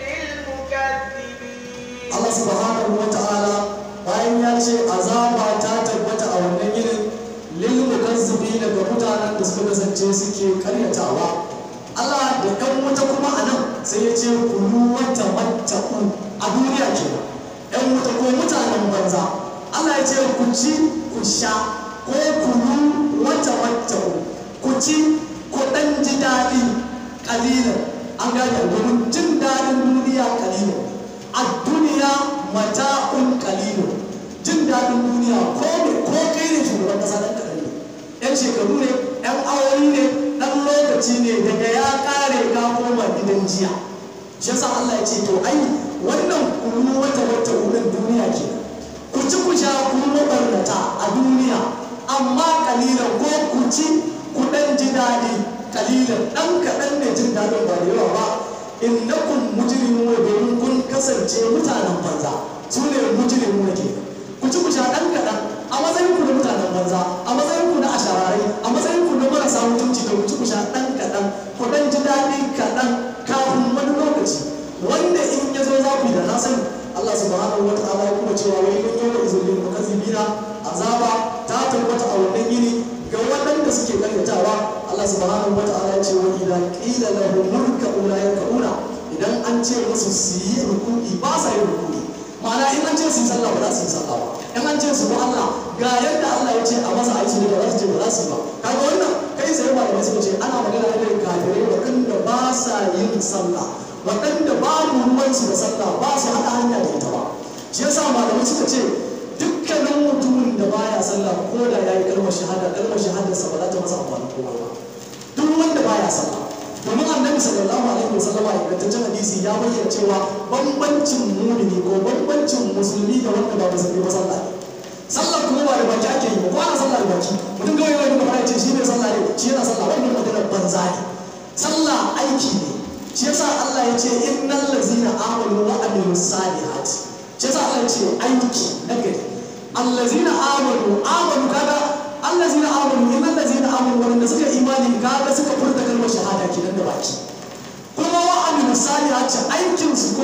للمكذبين Allah subhanahu wa ta'ala bayan ya ce azaba ta tabbata a wannan irin lil mukazzibin ga mutanen da suka kasance suke karyatawa Allah da ɗan wuta kuma a nan sai ya ce kulu wata mattaqu a duniya kenan ɗan wuta ko mutanen banza Allah ya ce ku ci ku sha ko kulu wata mattaqu ku ci ku ɗan ji daɗi ƙalilan an gane domin jin daɗin duniya ƙalilan a duniya mata'un kalilun jin daɗin duniya ko ne ko kai ne shugaban ƙasa ɗan kaɗan ne ɗan shekaru ne ɗan awoyi ne ɗan lokaci ne daga ya ƙare ka koma gidan jiya shi yasa Allah ya ce to ai wannan kulu wata wata wurin duniya ke ku ci ku sha ku mabarnata a duniya amma kalilan ko ku ci ku ɗan ji daɗi kalilan ɗan kaɗan ne jin daɗin ba da yawa ba innakum mujrimuna domin kun kasance mutanen banza su ne mujrimuna ke ku ci ku sha dan kaɗan a matsayin ku na mutanen banza a matsayin ku na ashararai a matsayin ku na marasa mutunci da ku ci ku sha dan kaɗan ku dan ji daɗi kaɗan kafin wani lokaci wanda in ya zo za ku yi da na sani Allah subhanahu wa ta'ala ya kuma cewa wai mun yau izulil mukazzibina azaba ta tabbata a wannan yini ga waɗanda suke karyatawa Allah subhanahu wa ta'ala ya ce wa idan qila lahum murka'u la yarka'una idan an ce musu su yi ruku'i ba sa yin ruku'i ma'ana in an ce su yi sallah ba za su yi sallah ba in an ce su bi Allah ga yadda Allah ya ce a masa aiki da ba za su je ba za su yi ba kaga wannan kai sai malamai suka ce ana magana ne da kafirai waɗanda ba sa yin sallah waɗanda babu ruwansu da sallah ba su haɗa hanya da ita ba shi yasa malamai suka ce dukkanin mutumin da baya sallah ko da ya yi kalmar shahada kalmar shahadarsa ba za ta masa amfani komai ba duk wanda baya sallah domin annabi sallallahu alaihi wasallama a ingantaccen hadisi ya bayyana cewa bambancin mumini ko bambancin musulmi da wanda ba musulmi ba sallah ne sallah kuma ba da baki ake yi ba ko ana sallah da baki mutum kawai yana da fara ce shi ne sallah ne shi yana sallah wannan magana banza ne sallah aiki ne shi yasa Allah ya ce innal ladzina amanu wa amilus salihati shi yasa Allah ya ce aiki na gari allazina amanu amanu kaga allazina amanu innal ladzina amanu wanda suka imani kaga suka furta kalmar shahada kenan da baki kuma wa amilus salihati aikin su ko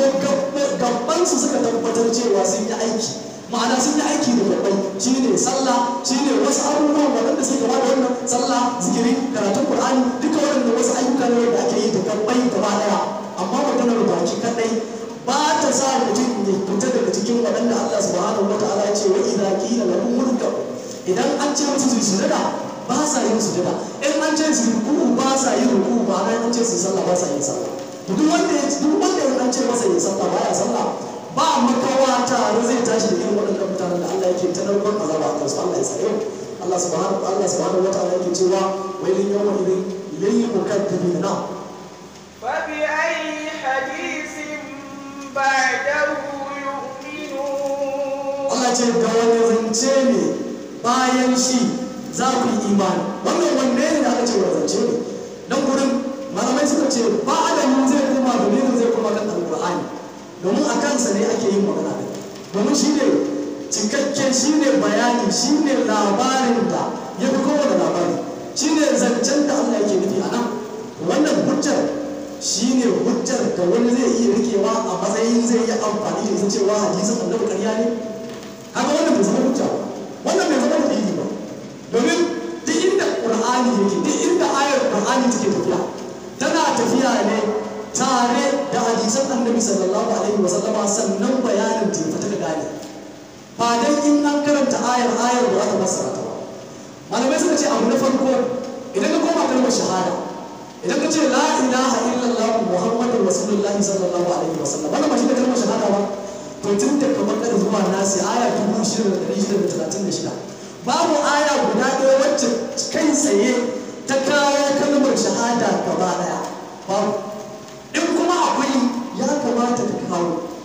gabban su suka tabbatar cewa sun yi aiki ma'ana sun yi aiki da babbai shine sallah shine wasu abubuwan waɗanda suka ba da wannan sallah zikiri karatun qur'ani duka waɗanda wasu ayyuka ne da ake yi da gabbai gaba daya amma maganar baki kadai ba ta sa mutum ya fita daga cikin waɗanda Allah subhanahu wa ta'ala ya ce wa idza qila lahum murkab idan an ce musu su sujada ba sa yin sujada in an ce su ruku ba sa yin ruku ba nan an ce su sallah ba sa yin sallah to duk wanda ya duk wanda ya ce masa yin sallah ba ya sallah ba makawa tare zai tashi da irin waɗannan mutanen da Allah yake ta narkon azaba a kansu Allah ya tsare Allah subhanahu Allah subhanahu wa ta'ala yake cewa wailin yawma idin lil mukaththibin na فبأي حديث بعده يؤمنون Allah ce ga wani zance ne bayan shi za ku yi imani wannan wanne ne da aka ce wani zance ne nan gurin malamai suka ce ba da mu zai koma domin zai koma kan alqur'ani domin a kansa ne ake yin magana da domin shi ne cikakken shi ne bayani shi ne labarin da ya fi kowane labari shi ne zancen da Allah yake nufi a nan wannan hujjar shi ne hujjar da wani zai iya rikewa a matsayin zai yi amfani da ita cewa hadisin annabi ƙarya ne haka wannan bai zama hujja ba wannan bai zama dalili ba domin duk inda qur'ani yake duk inda ayar qur'ani take tafiya tana tafiya ne tare da hadisan annabi sallallahu alaihi wa sallama sannan bayanin ta fita ka gane ba dan in an karanta ayar ayar ba za ta fassara ta ba malamai suka ce abu na farko idan ka koma kalmar shahada idan ka ce la ilaha illallah muhammadur rasulullah sallallahu alaihi wa sallam wannan ba shi da kalmar shahada ba to tun da kamar kada zuwa nasi aya dubu shida da ɗari shida da talatin da shida babu aya guda ɗaya wacce kai tsaye ta kawo kalmar shahada gaba ɗaya babu in kuma akwai ya kamata ta kawo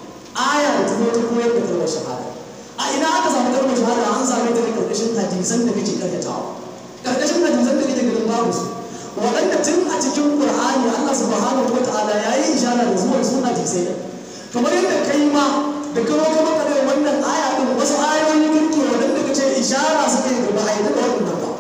aya da ta zo ta koyar da kalmar shahada a ina aka samu kalmar shahada an same ta ne karkashin hadisan da kake karyatawa karkashin hadisan da kake ganin babu su waɗanda tun a cikin qur'ani Allah subhanahu wa ta'ala ya yi ishara da zuwan suna hadisai ne kamar yadda kai ma da kawo ka maka da wannan aya din wasu ayoyi kirki waɗanda ka ce ishara suka yi gaba a yi daga waɗannan ba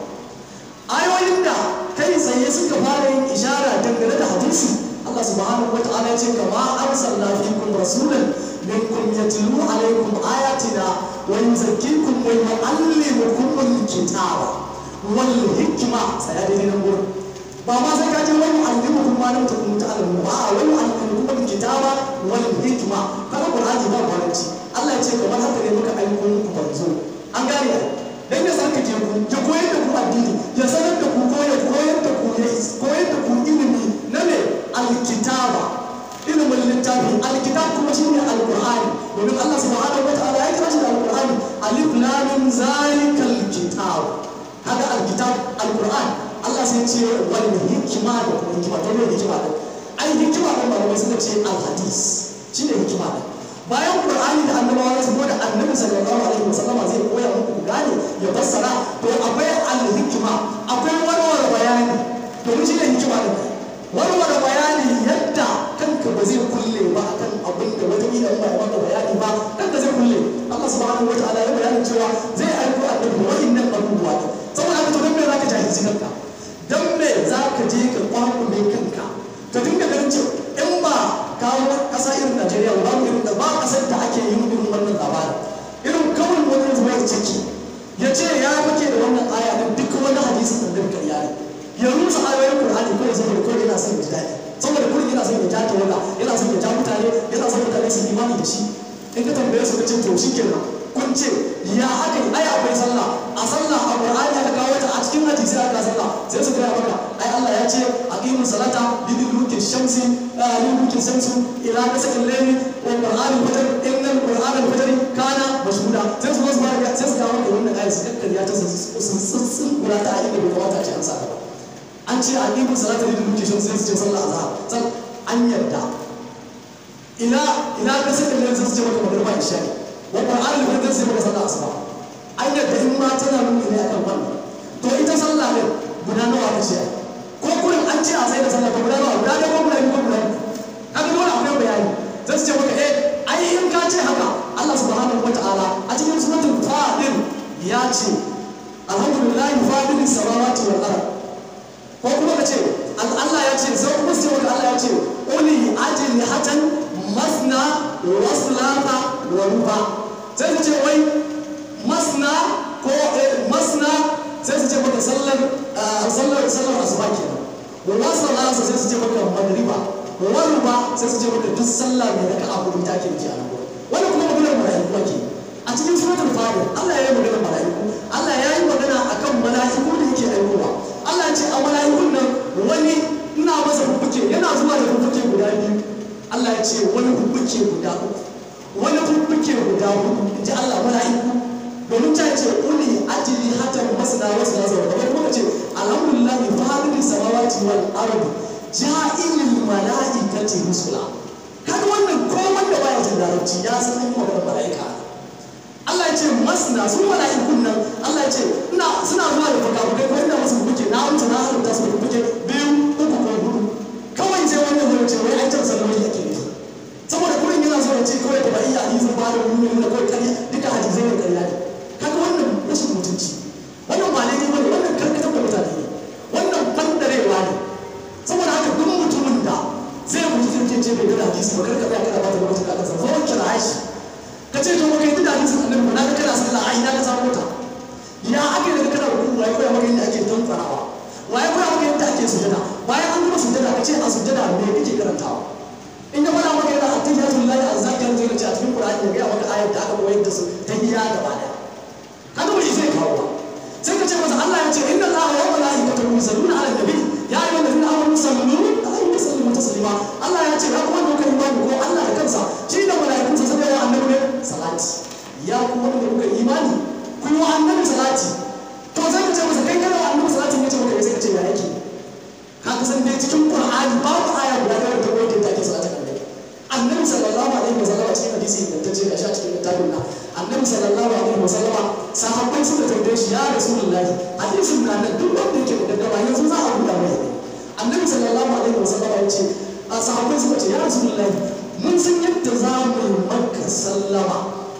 ayoyin da kai tsaye suka fara yin ishara dangane da hadisi Allah subhanahu wa ta'ala ya ce kama arsalna fikum rasulan minkum yatlu alaykum ayatina wa yuzakkikum wa yu'allimukum al-kitaba wal hikma sai dai nan gurin ba ma sai ka je wani allimukum ma lam takunu ta'lamun ba wani allimukum al-kitaba wal hikma kana qur'ani ba baranci Allah ya ce kamar haka ne muka aiko muku banzo an gane ai dan ya san ka je ku ya koyar da ku addini ya sanar da ku ko ya koyar da ku ya koyar da ku ilimi na me alkitaba ilimin littafi alkitab kuma shine alqur'ani domin Allah subhanahu wa ta'ala ya kira shi da alqur'ani alif lam mim zalikal kitab haka alkitab alqur'ani Allah sai ce wal hikima da kuma hikima to ne hikima da ai hikima da malamai suka ce alhadis shine hikima da bayan qur'ani da annabawa su da annabi sallallahu alaihi wasallama zai koya muku gane ya fassara to akwai alhikima akwai warware bayani domin shine hikima da warware bayani yadda kanka ba zai kulle ba akan abin da wata kila ba ya maka bayani ba kanka zai kulle Allah subhanahu wataala ya bayanin cewa zai aiko annabi wa'innan abubuwa saboda haka to dan me zaka jahilci kanka dan me zaka je ka kwakule kanka ka dinga ganin cewa in ba kawo kasa irin Najeriya ba irin da ba kasar da ake yin irin wannan labarin irin kawai wani zuwa ciki ya ce ya fake da wannan aya din duk wani hadisin da duka ya ne ya rusa ayoyin Qur'ani ko saboda ko yana son ya ji daɗi saboda kullum yana son ya ja tawaga yana son ya ja mutane yana son mutane su imani da shi in ka tambaye su ka ce to shi kenan kun ce ya haka ai akwai sallah a sallah a Qur'ani aka kawo ta a cikin hadisi aka sallah sai su gaya maka ai Allah ya ce aqimu salata liduluki shamsi liduluki shamsi ila kasakil layli wa qur'anul fajr innal qur'anal fajr kana mashhuda sai su wasu baraka sai su kawo maka wannan ayat su kakkarya ta su sun sun kula ta inda bai kamata a ce an sa ta ba an ce aqimu salata liduluki shamsi sai su ce sallah azhar san an yarda ila ila kasakil layli sai su ce maka magriba isha wa qur'anul fajr sai maka sallah asuba an yarda in ma tana nuni ne akan wannan to ita sallah ne guda nawa ta ce ko kurin an ce a sai da sallah ko guda nawa guda ne ko guda biyu ko guda biyu kaga dole akwai bayani zai ce maka eh ai in ka ce haka Allah subhanahu wataala a cikin suratul fadil ya ce alhamdulillahi fadilis samawati wal ard ko kuma ka ce Allah ya ce sai kuma sai maka Allah ya ce uli ajli hatan masna wa sulata wa ruba sai ka ce wai masna ko masna sai su ce maka sallar sallar sallar asuba kenan wa sallar asuba sai su ce maka magriba wa ruba sai su ce maka duk sallah mai raka a hudu take da ke a nan wani kuma maganar mala'iku ake a cikin suratul fatiha Allah ya yi maganar mala'iku Allah ya yi magana akan mala'iku da yake aikowa Allah ya ce a mala'ikun nan wani ina masa hukuke yana zuwa da hukuke guda biyu Allah ya ce wani hukuke guda uku wani hukuke guda hudu in ji Allah mala'iku domin ta ce uli ajili hatan masana wasu na zama kamar kuma ce alhamdulillah fadin samawati wal ardi ja'ilil mala'ikati rusula kaga wannan ko wanda baya jin larabci ya san an yi magana mala'ika Allah ya ce masna su mala'ikun nan Allah ya ce ina suna zuwa da fuka-fukai ko inda musu kuke na wuce na halitta su kuke biyu uku ko hudu kawai sai wannan zai ce wai an can sallama yake ne saboda kurin yana so ya ce kawai da ba iya hadisin ba da wani nuna kawai karya duka hadisai ne karya ne kaga wannan rashin mutunci wannan ba daidai bane wannan karkatar da mutane ne wannan bandarewa ne saboda haka duk mutumin da zai mutu zai ce bai da hadisi ba karka tsaya kana ba ta lokacin da aka san zo kira shi ka ce to kai da hadisin annabi na ga kana sallah ai na ka samu ta ya ake da kana ruku wai koya maka yadda ake tantsarawa wai koya maka yadda ake sujada bayan an gama sujada ka ce a sujada me kake karantawa in ya fara maka yana attahiyatu lillahi azzakar zai ce a cikin qur'ani ya ga maka ayat da aka koyar da su tahiyya gaba daya kaga bai zai kawo ba sai ka ce masa Allah ya ce inna allaha wa malaikatahu yusalluna ala nabi ya ayyuhal ladina amanu sallu alaihi wa sallimu taslima Allah ya ce ya kuma da kai imani ko Allah da kansa shi da malaikunsa sai ya annabi ne salati ya kuma da kuka imani ku yi wa annabi salati to sai ka ce masa kai kana wa annabi salati ne ce maka sai ka ce ya yake ka san dai cikin qur'ani babu aya guda ɗaya da ta koyar da ake salatin annabi annabi sallallahu alaihi wasallam cikin hadisi ingantacce ga sha cikin littafin nan annabi sallallahu alaihi wasallam sahabbai suka tambaye shi ya rasulullahi hadisin na nan duk wanda yake da gaggaba yanzu za a buɗa mai annabi sallallahu alaihi wasallam ya ce a sahabbai suka ce ya rasulullahi mun san yadda za mu yi maka sallama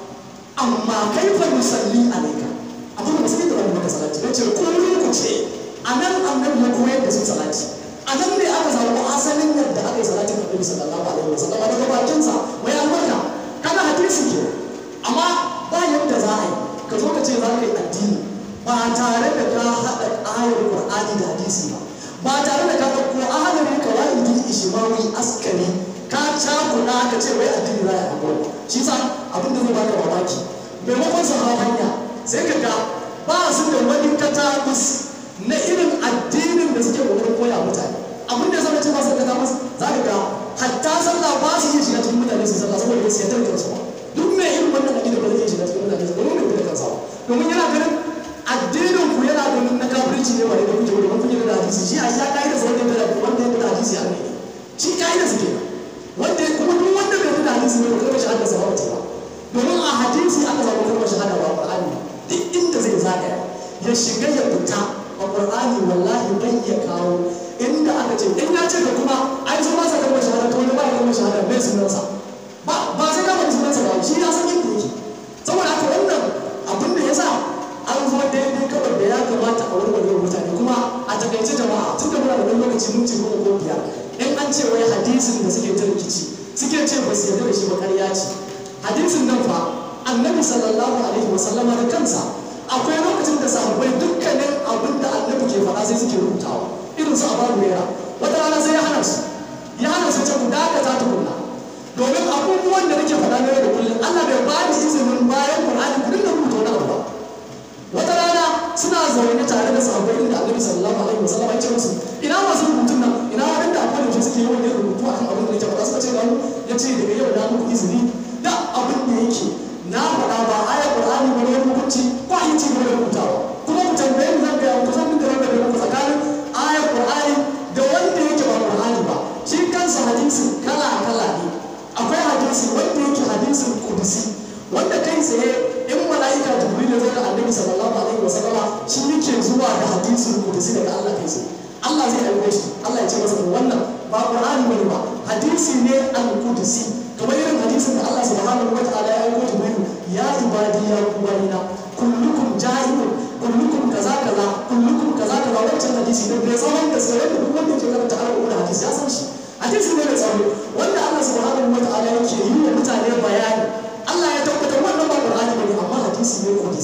amma kai fa musalli alaika abin da sai da wani maka salati ya ce ko ku ce a nan annabi ya koyar da su salati a nan ne aka samu asalin yadda aka yi salatin annabi sallallahu alaihi wasallam daga bakinsa mai albarka kana hadisi ke amma ba yadda za a yi ka zo ka ce za ka yi addini ba tare da ka haɗa ayar qur'ani da hadisi ba ba tare da ka ɗauko ahalari kawaidi ishmawi askari ka cakuɗa ka ce wai addini za a yi abuwa shi sa abin da zai baka mamaki maimakon su hawa hanya sai ka ga ba su da wani katakus na irin addinin da suke kokarin koya mutane abin da zama ce ba su da katakus za ka ga hatta sallah ba su iya shiga cikin mutane su sallah saboda ba su yadda da kansu ba duk mai irin wannan addinin ba zai iya shiga cikin mutane su domin bai da kansa ba domin yana ganin addinin ku yana ganin na kafirci ne ba da kuke wani kun kuke da hadisi shi a ya kai da sauran da wanda ya da hadisi a ne shi kai da suke wanda kuma duk wanda bai da hadisi ne ba kai shahada sa ba ba domin a hadisi aka samu kalmar shahada ba Qur'ani duk inda zai zagaya ya shiga ya fita a Qur'ani wallahi bai iya kawo inda aka ce in ya ce da kuma ai zo masa kalmar shahada to wani ba kalmar shahada bai sunansa ba ba sai ka bari sunansa ba shi ya san inda yake saboda haka wannan abin da yasa an zo daidai kawai da ya kamata a warware mutane kuma a takaice jama'a tun da muna da wani lokaci mun ce goma ko biyar in an ce wai hadisin da suke ta rikici suke ce ba su yarda da shi ba ƙarya ce hadisin nan fa annabi sallallahu alaihi wa sallama da kansa akwai lokacin da sahabbai dukkanin abin da annabi ke faɗa sai suke rubutawa irin su abu huraira wata rana sai ya hana su ya hana su ce ku dakata tukunna domin abubuwan da nake faɗa na yau da kullum Allah bai ba ni izinin bayan Qur'ani ku dinga rubuta wani abu ba wata rana suna zaune tare da sahabbai inda annabi sallallahu alaihi wa sallama ya ce musu ina masu rubutun nan ina waɗanda akwai da suke yawan yin rubutu akan abin da nake faɗa suka ce ga mu ya ce daga yau na muku izini da abin da yake na faɗa ba ayar Qur'ani ba ne hukunci ko a yi ci gaba da rubutawa kuma ku tambaye ni zan gaya ku zan dinga rabe da ku tsakanin ayar Qur'ani da wanda yake ba Qur'ani ba shi kansa hadisi kala kala ne akwai hadisi wanda yake hadisin kudusi wanda kai tsaye in mala'ika jibril ya zo da annabi sallallahu alaihi wa sallama shi yake zuwa da hadisin kudusi daga Allah kai tsaye Allah zai aiko shi Allah ya ce masa wannan ba Qur'ani bane ba hadisi ne al-kudusi kamar irin hadisin da Allah subhanahu wa ta'ala ya aiko Jibril ya ibadi ya kubarina kullukum jahilun kullukum kaza kaza kullukum kaza kaza wancan hadisi ne bai tsawon da sai da duk wanda ke karanta al'umma da hadisi ya san shi hadisi ne mai tsawo wanda Allah subhanahu wa ta'ala yake yi wa mutane bayani Allah ya tabbatar wannan ba Qur'ani bane amma hadisi ne kudisi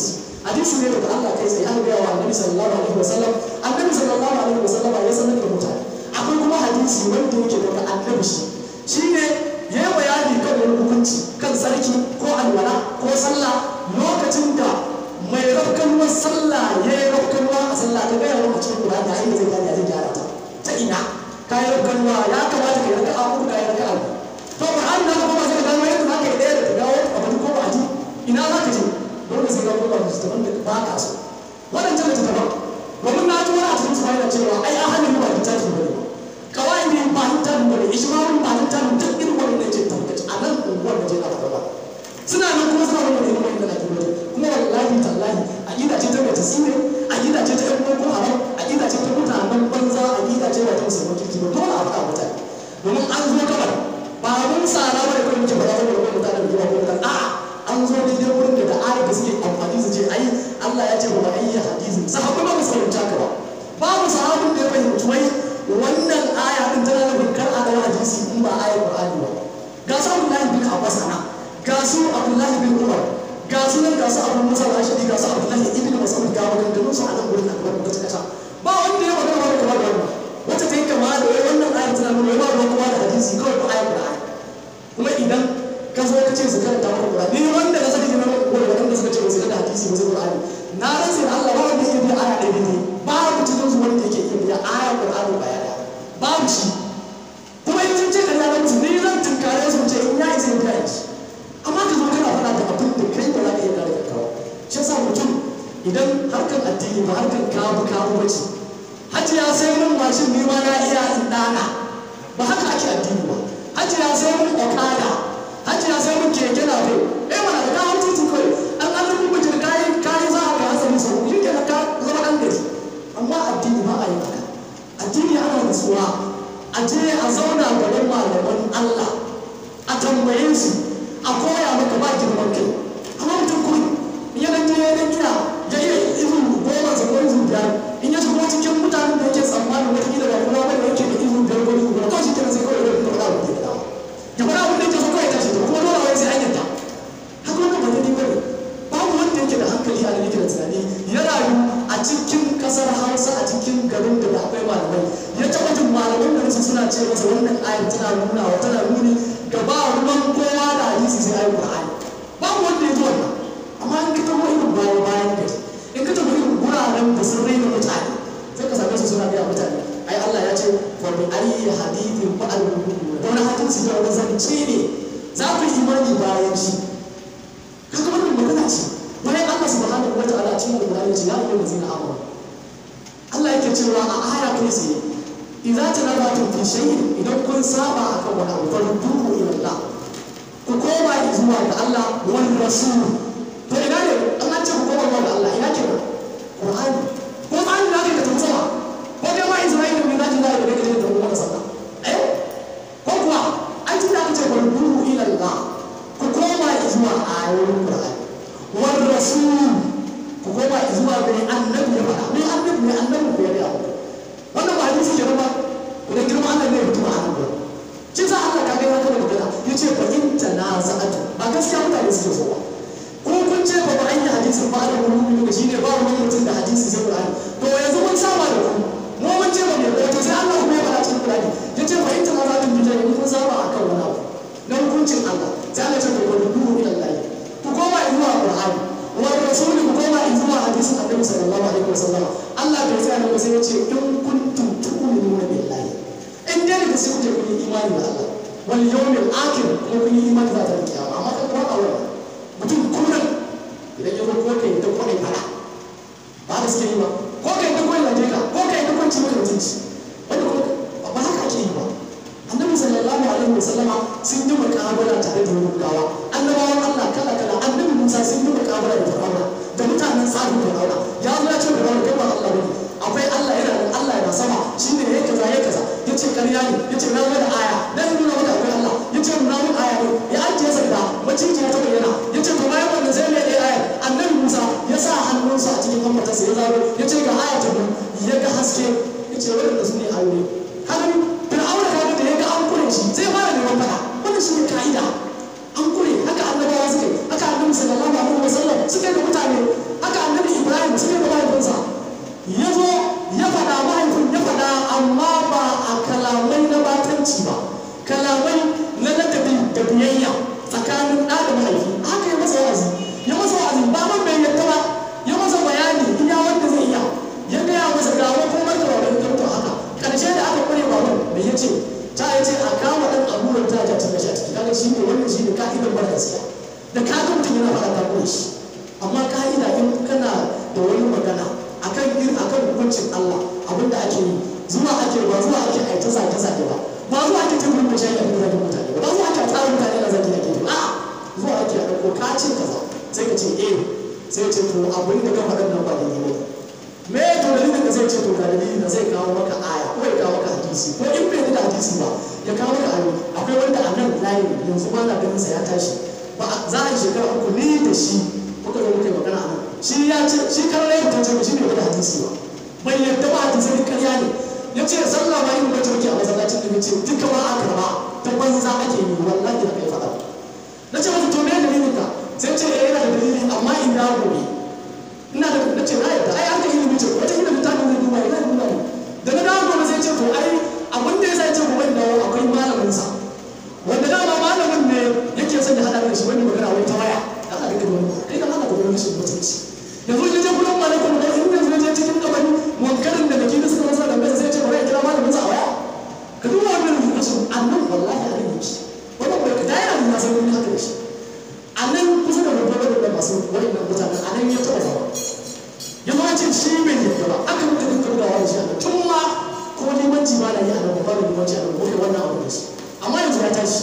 hadisi ne daga Allah kai sai an ga wa annabi sallallahu alaihi wasallam annabi sallallahu alaihi wasallam ya sanar da mutane akwai kuma hadisi wanda yake daga annabi shi shine yayi bayani kan wani hukunci kan sarki ko alwala ko sallah lokacin da mai rafkanuwar sallah ya yi rafkanuwa a sallah ta gaya wa cikin Qur'ani a inda zai gane ya zai gyara ta ta ina ka yi rafkanuwa ya kamata ka yi raka a uku ka yi raka a to Qur'ani na kuma sai ka gano yadda za ka yi ɗaya da ta dawo a wani ko ba a ji ina za ka je dole sai ka koma da littattafan da ba ka so waɗancan littattafan domin na ji wani a cikin su yana cewa ai ahalin ba littafi ba ne kawai ne ba littafin ba ne ishmael ba littafin duk irin wannan ce tabbaci a nan unguwar da je na faɗa ba suna nan kuma suna wannan irin wannan da kuma kuma wallahi tallahi aqida ce ta mai tasiri aqida ce ta yan boko haram aqida ce ta mutanen banza aqida ce ba ta musulman kirki ba dole a faɗa mutane domin an zo gabar ba mun tsara ba da kuma muke faɗa saboda wani mutanen da yawa ko a'a an zo daidai wurin da da ayat da suke amfani su ce ai Allah ya ce wa ayya hadisin sahabbai ba mu fahimta ka ba babu sahabin da ya fahimci wai wannan aya din tana nufin kar a dawo hadisi in ba ayar Qur'ani ba ga su Abdullahi bin Abbas ana ga su Abdullahi bin Umar ga su nan ga su Abu Musa al-Ashari ga su Abdullahi ibn Mas'ud ga maganganun su a nan gurin akbar kace kace ba wanda ya magana wani kamar wannan wacce ta yi kama da wai wannan ayar tana nuna ba ruwan kuma da hadisi kawai ba ayar Qur'ani kuma idan ka zo ka ce su karanta maka Qur'ani ni wanda ka saka jina ko wanda suka ce ba su karanta hadisi ba su Qur'ani na rasa da Allah ba wanda yake biya aya ɗaya ne babu cikin su wanda yake iya biya aya Qur'ani ba ya babu shi kuma in sun ce da ya mutu ni zan tunkare su ce in ya isa ya biya shi amma ka zo kana faɗa da abin da kai ba za ka iya kare kanka ba shi yasa mutum idan harkar addini ba harkar kabu kabu ba ce hajiya sai mun mashin ni ma na iya in ɗana ba haka ake addini ba hajiya sai mun okada hajiya sai mun keke na fe eh mana da kawo titin kawai an an rubu mutum kayi kayi za a ga hasali sau shi ke ka zama ɗan gari amma addini ba a yi haka addini ana nutsuwa a je a zauna gaban malaman Allah a tambaye su a koya maka ba girman kai amma mutum kuma in ya dan je ya dan iya ya iya izu goma sa ko izu biyar in ya shigo cikin mutanen da yake tsammanin wata kila ba kuma wanda yake da izu biyar ko izu biyar to shi kenan sai kawai ya faɗa abin da ya faɗa abin da yake so kawai tashi to kuma dole wai sai an yadda haka wannan ba daidai bane babu wanda yake da hankali a da yake da tunani ya rayu a cikin kasar hausa a cikin garin da akwai malamai ya taɓa jin malaman da su suna ce masa wannan ayar tana nuna wa tana nuni ga ba ruwan kowa da hadisi sai ayi qur'ani babu wanda ya ji wannan amma in ka taɓa irin bayan bayan gari in ka taɓa irin wuraren da sun raina mutane sai ka same su suna gaya mutane ai Allah ya ce wa bi ayyi hadithin ba'al da wani hadisi da wani zance ne za ku yi imani bayan shi kaga wannan magana ce bayan Allah subhanahu wa ta'ala cikin Al-Qur'ani ce ya ayyuhal ladzina amanu Allah yake cewa a aya kai tsaye idza tanabatum fi shay'in idan kun saba akan wani abu farduhu ila Allah ku koma zuwa ga Allah wal rasul to ina ne an ce ku koma zuwa ga Allah ina ke Qur'ani ko an da ka tafi sama ko dai ma Isra'ila ne zaki da da kake da wannan sallah eh ko kuwa an ce da ka ce farduhu ila Allah ku koma zuwa ayoyin Qur'ani wal rasul ku koma zuwa ga annabi ya faɗa ne annabi ne annabi ko ya ga wannan ba hadisi ke ba idan girma Allah ne mutum a nan gurin shi sa Allah ka ga ya kuma magana ya ce fa in tanaza'atu ba gaskiya mutane suke so ba ko kun ce ba ba an yi hadisin ba da wani ne shi ne ba wani mutum da hadisi sai Qur'ani to yanzu mun saba da ku mu mun ce ba ne to sai Allah kuma ya faɗa cikin Qur'ani ya ce fa in tanaza'atu bi jari kun saba akan wani abu na hukuncin Allah sai Allah ya ce ku rubu ila Allah ku koma zuwa Qur'ani wa rasuli ku koma zuwa hadisin Annabi sallallahu alaihi wasallam Allah bai tsaya ne sai ya ce in kuntum tu'minuna billahi in dai da sai kuke kun yi imani da Allah wal yawmil akhir ko kun yi imani da ranar kiyama amma kan kuma aure mutum kullum idan ya zo ko kai da ko kai fara ba da suke yi ba ko kai da ko laje ka ko kai da ko ci maka mutunci wanda ko ba haka ake yi ba annabi sallallahu alaihi wasallama sun yi mukabala tare da yahudawa annabawan Allah kala kala annabi Musa sun yi mukabala da Fir'auna da mutanen tsarin Fir'auna ya zo ya ce Fir'auna kai ba Allah bane akwai Allah yana da Allah yana sama shine yayi kaza yayi kaza yace ƙarya ne yace na zo da aya dan nuna maka akwai Allah yace nuna mun aya ne ya ajiye sanda maciji ta bayyana yace to bayan wannan sai mai aya annabi Musa ya sa hannunsa a cikin hammatarsa ya zaro yace ga aya ta biyu ya ga haske yace wannan su ne ayoyi kaga Fir'auna kaga da ya ga an kure shi zai fara neman fada wannan shi ne ka'ida an kure haka annabawa suke haka annabi sallallahu alaihi wasallam suke da mutane haka annabi da suke da mahaifinsa ya zo ya faɗa mahaifin ya faɗa amma ba a kalamai na batanci ba kalamai na ladabi da biyayya tsakanin ɗa da mahaifi haka ya masa wa'azi ya masa wa'azi ba man bai yadda ba ya masa bayani iya wanda zai iya ya gaya masa ga makomar da wani doktor haka ƙarshe da aka ƙware baban da ya ce ta ya ce a kama ɗan abubuwan ta ja cikin shi a ciki kaga shi ne wannan shi ne ka'idar mara gaskiya da kaga mutum yana faɗa ta ƙure shi amma ka'ida in kana da wani magana akan irin akan hukuncin Allah abinda ake yi zuwa ake ba zuwa ake aita zage zage ba ba zuwa ake ta gurbin shayi a gurbin mutane ba ba zuwa ake tsara mutane na zage ake yi a zuwa ake a ɗauko ka ce kaza sai ka ce eh sai ce to abin da ka faɗa nan ba da yi me to dalilin da zai ce to ga dalilin da zai kawo maka aya ko ya kawo maka hadisi ko in bai da hadisi ba ya kawo maka ayo akwai wanda a nan layi yanzu ba na ganin sa ya tashi ba za a yi shekara uku ni da shi muka zo muka yi magana a nan shi ya ce shi karare ya tace shi ne da hadisi ba bai yadda ba hadisi ne karya ne ya ce sallah ma yin wacce muke a masallacin da ce duka ba a karba ta banza ake yi wallahi da kai faɗa na ce masa to me dalilin ka sai ce eh yana da dalili amma in da gobe ina da na ce na yadda ai haka ilimi ce wata ilimi ta ne duba ina duba ne da na dawo gobe sai ce to ai abin da ya sa ya ce gobe da akwai malamin sa wanda dama malamin ne yake son ya hada da shi wani magana wai ta waya da aka ga wani kai kan haka gobe shi mutunci yanzu ya je gurin malamin da in yanzu ya je cikin kabari wankarin da nake da suka masa da mai sai ce bari ya kira malamin sa a waya ka duba wannan rubutun annan wallahi a rage shi wannan bai ka dai na san wani haka da shi a nan kusa da babban da masu wa'annan mutanen a nan ya taɓa zama ya ma ce shi bai yadda ba aka muka dinka bugawa da shi a nan tun ma ko limanci ma na yi a nan babban limanci a nan ko kai wannan abu da shi amma yanzu ya tashi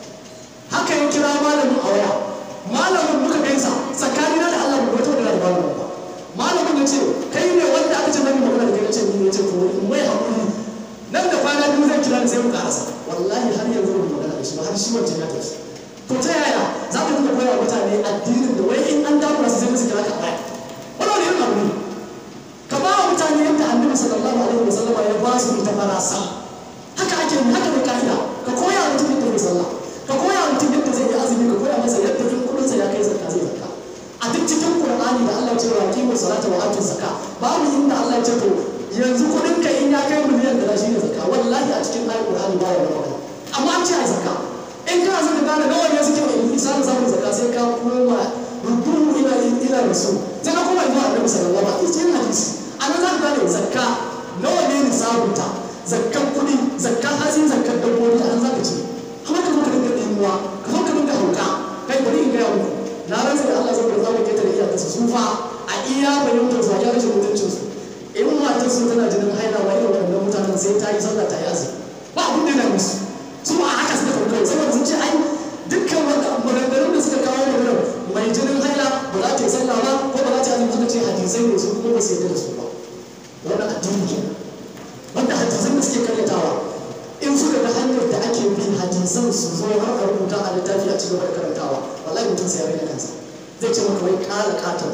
haka ya kira malamin a waya malamin muka gaisa tsakanina da Allah bai wato da malamin ba malamin ya ce kai ne wanda aka ce mani magana da kai ce ni ne ce to in mai hakuri nan da kwana biyu zai kira ni sai mu karasa wallahi har yanzu ban magana da shi ba har shi wancan ya tafi to ta yaya za ka dinga koya mutane addinin da wai in an damu su sai musu kira ka baya wannan wani irin abu ne ka ba wa mutane yadda annabi sallallahu alaihi wasallam ya ba su ita farasa haka ake yi haka ne ka'ida ka koya mutum yadda zai sallah ka koya mutum yadda zai yi azumi ka koya masa yadda in kudinsa ya kai zakka zai zakka a duk cikin qur'ani da Allah ya ce wa aqimu salata wa atu zakka babu inda Allah ya ce to yanzu kudin ka in ya kai miliyan da shi ne zakka wallahi a cikin ayat qur'ani ba ya magana amma an ce a zakka in kana son ka gane nawa ne suke mai isanin samun zakka sai ka koma rubutu ila ila rasul sai ka koma zuwa annabi sallallahu alaihi wasallam cikin hadisi anan za ka gane zakka nawa ne nisabunta zakkan kuɗi zakkan hatsi zakkan dabbobi anan za ka ce kuma ka zo ka dinga ɗimuwa ka zo ka dinga hauka kai bari in gaya muku na rantsa da Allah saboda za mu ketare iyakarsa su fa a iya fahimtar su a iya rashin mutuncin su in matar su tana jinin haila wa irin waɗannan mutanen sai ta yi sallah ta yi azumi ba abin da yana musu su a haka suka kawo kawai saboda sun ce ai dukkan maganganun da suka kawo maganar mai jinin haila ba za ta yi sallah ba ko ba za ta yi azumi suka ce hadisai ne su kuma ba su yarda da su ba wannan addini kenan wanda hadisan da suke karyatawa in suka ga hanyar da ake bi hadisan su zo har a rubuta a littafi a cigaba da karantawa wallahi mutum sai ya rage kansa zai ce maka wai kala katon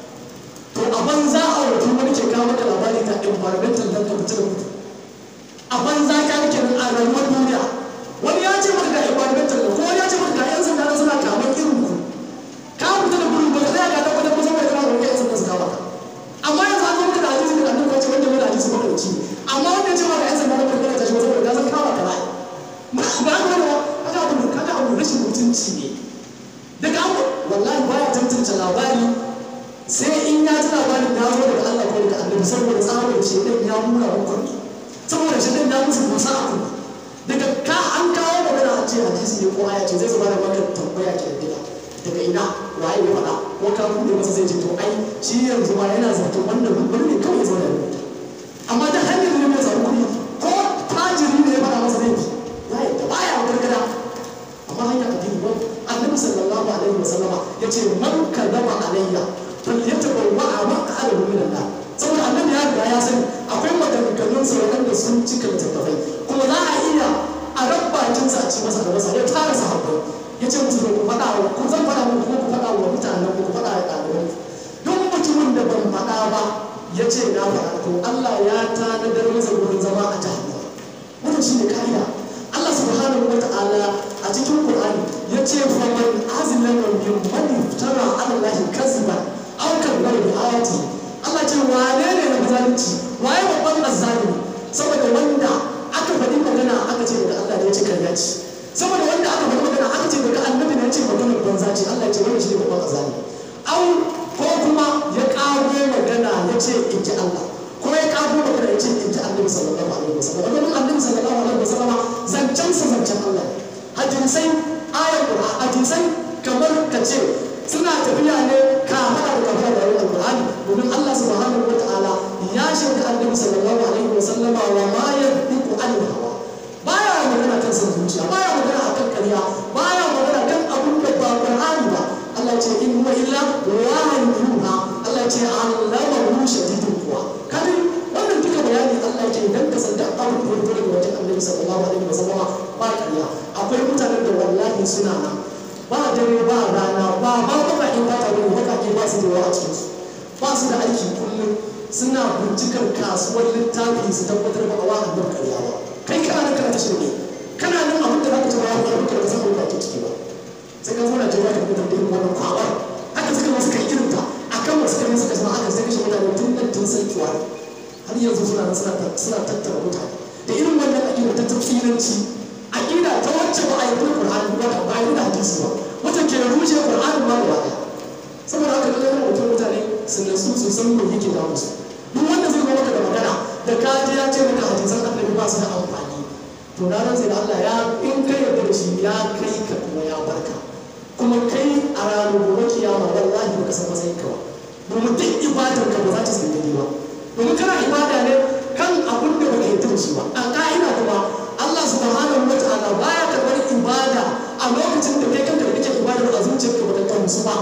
to a banza a wato wani ke kawo maka labari ta environmental dan ka fita da mutu a banza ka rike nan a rayuwar duniya wani ya ce maka ga environmental ko wani ya ce maka ga yan sanda na suna kamar irin ku ka fita da gudu ba ka tsaya ka tabbatar ba saboda kana roƙe yan sanda su kawo ka amma yanzu an zo maka da hadisi da annabi ce wanda mai da hadisi maka da ci amma wanda ya ce maka yan sanda na farko ta shi saboda ka san kawo ka ba ba ba ka da kaga abu kaga abu rashin mutunci ne daga abu wallahi baya tantance labari sai in ya ji labarin ya zo daga Allah ko daga annabi saboda tsabar shi din ya mura wa kurmi saboda shi din ya musu musa a kurmi daga ka an kawo magana a ce hadisi ne ko aya ce zai zama da maka tambaya ke da diga daga ina waye ya faɗa ko ka bude masa zai ce to ai shi yanzu ma yana zato wannan rubutun ne kawai zo da rubuta amma da hanyar ne mai samu kuɗi ko tajiri ne ya faɗa masa zai fi ya yi da baya gargada amma hanyar addini ba annabi sallallahu alaihi wasallama ya ce man kadaba alayya falyatabawwa maq'adahu min an-nar saboda annabi ya riga ya sani akwai maganganun sa wanda sun cika littattafai kuma za a iya a rabbakin sa a ci masa da masa ya tara sahabbai ya ce musu ku faɗa wa ku zan faɗa muku kuma ku faɗa wa mutanen ku ku faɗa wa ɗalibai duk mutumin da ban faɗa ba ya ce na faɗa to Allah ya tanadar masa gurin zama a jahannama wannan shine ka'ida Allah subhanahu wa ta'ala a cikin Qur'ani ya ce fa man azlama min man iftara ala Allah kaziban aw kadhaba bi ayati Allah ce wane ne na zalunci waye babban azzalimi saboda wanda aka faɗi magana aka ce daga Allah ne ya ce karya ce saboda wanda aka faɗi magana aka ce daga annabi ne ya ce maganar banza ce Allah ya ce wani shi ne babban azzalimi au ko kuma ya ƙago magana ya ce in ji Allah ko ya ƙago magana ya ce in ji annabi sallallahu alaihi wasallam wannan annabi sallallahu alaihi wasallam zancen sa zancen Allah ne hadisai ayar Qur'an hadisai kamar ka ce suna tafiya ne kamar da kamar da yayin Qur'ani domin Allah subhanahu wataala ya shaida annabi sallallahu alaihi wasallama wa ma yantiqu anil hawa baya magana kan san zuciya baya magana akan ƙarya baya magana kan abin da ba Qur'ani ba Allah ce in huwa illa wahyun yuha Allah ce allamahu shadidul quwa kada wannan duka bayani Allah ke dan ka san da abin da ya daga wajen Annabi sallallahu alaihi wasallam ba ƙarya akwai mutanen da wallahi suna nan ba dare ba rana ba ba baka in ba ta bane baka ke ba su da yawa a cikin su ba su da aiki kullum suna bincikar kasuwar littafi su tabbatar ba a wa annabi ƙarya ba kai kana nan kana ta shirme kana nan abin da zaka ci ba ya faru ka san abin da ake ciki ba sai ka zo na jawabi da mutum da irin wannan kwawar haka suka masu kai irin ta akan wasu kai suka zama aka sai kashe mutane tun nan tun san kiwa har yanzu suna nan suna tattara mutane da irin wannan aƙida ta tafsiranci aƙida ta wacce ba a yi da Qur'ani ba ba a yi da hadisi ba wacce ke rushe Qur'ani ma gaba ɗaya saboda haka dole yana mutum mutane su nasu su san me yake da musu duk wanda zai zo maka da magana da ka ji ya ce maka hadisan annabi ba su da amfani to na rantsa da Allah ya in kai yarda da shi ya kai ka kuma ya barka kuma kai a ranar gobe kiyama wallahi baka san matsayin ka ba domin duk ibadar ka ba za ta san daidai ba domin kana ibada ne kan abin da baka yarda da shi ba a ka'ida kuma Allah subhanahu wa ta'ala baya karɓar ibada a lokacin da kai kanka da kake ibadar a zuciyarka baka gamsu ba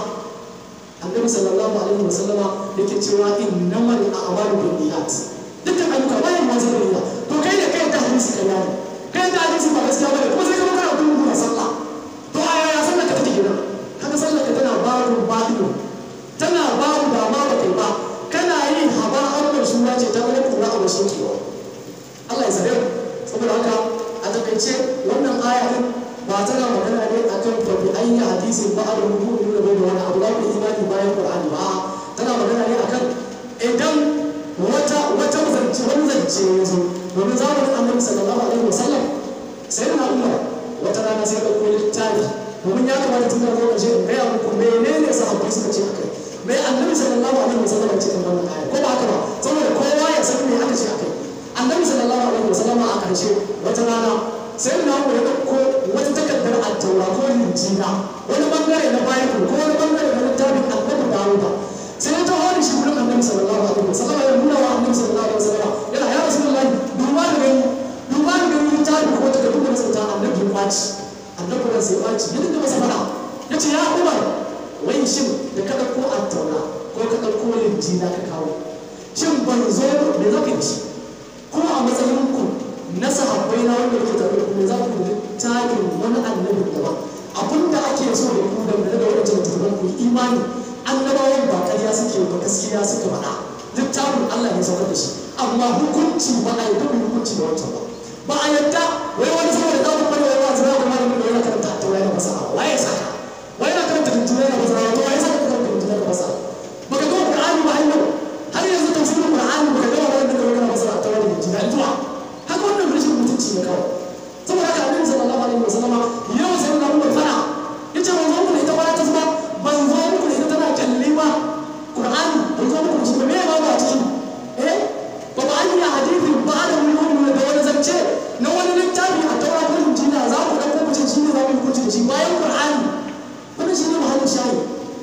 annabi sallallahu alaihi wasallama yake cewa innamal a'malu binniyat dukkan ayyuka bayan ma zai niyya to kai da kai da hadisi kai ne kai da hadisi ba gaskiya bane kuma sai ka kana gudu na sallah to a yaya sallar ka take gina kaga sallar ka tana babu ba'ido tana babu ba ma ba kai ba kana yin haba amman shura ce ta wani kura a wasu kewa Allah ya sare saboda haka a takaice wannan aya din ba tana magana ne akan fa bi ayyi hadisin ba a rubu da bai da wani abu da ku imani bayan Qur'ani ba tana magana ne akan idan wata wata zance wani zance ya zo domin zamanin Annabi sallallahu alaihi wasallam sai na Umar wata rana sai ɗauko littafi domin ya kamata tun da zo ƙarshe in gaya muku menene sahabbai suka ce akai mai Annabi sallallahu alaihi wasallam ya ce kan wannan aya ko ba haka ba saboda kowa ya san me aka ce akai Annabi sallallahu alaihi wasallam a ƙarshe wata rana sai na mu ya ɗauko wata takardar attaura ko linjina wani bangare na bible ko wani bangare na littafin annabi dawuda sai ya taho da shi wurin annabi sallallahu alaihi wasallam ya nuna wa annabi sallallahu alaihi wasallam yana ya rasulullahi duba da gani duba da gani littafi ko takardu da sauta annabi ya kwaci annabi ran sai kwaci ya dinga masa fada ya ce ya umar wai shin da ka ɗauko attaura ko ka ɗauko linjina ka kawo shin ban zo me za ka yi shi kuma a matsayin ku na sahabbai na wanda yake tare da kuma za ku da tarin wani annabi daban abinda ake so da ku da da wani littattafan ku imani annabawan ba ƙarya suke ba gaskiya suka faɗa littafin Allah ne saukar da shi amma hukunci ba a yadda hukunci da wancan ba ba a yadda wai wani saboda ɗaukar bane wai wani zama da malamin da yana karanta a tawaye da masa waye saka wai yana karanta tuntunan da masa to waye saka karanta tuntunan da masa baka ga Qur'ani ba har yau har yanzu tafsirin Qur'ani baka ga wannan da kana masa a tawaye da tuntunan zuwa haka wannan rashin mutunci ne kawai saboda haka annabi sallallahu alaihi wasallama yau sai na umar fara yace ban zo muku da ita ba ta zuba ban zo muku da ita tana kalli ba qur'ani ban zo muku da shi ba me ba ba ciki eh ba ba an yi hadisi ba da mun da wani zance na wani littafi a taura ko injila za ku dauko ku ce shi ne za ku hukunci da shi bayan qur'ani wannan shi ne muhallin shayi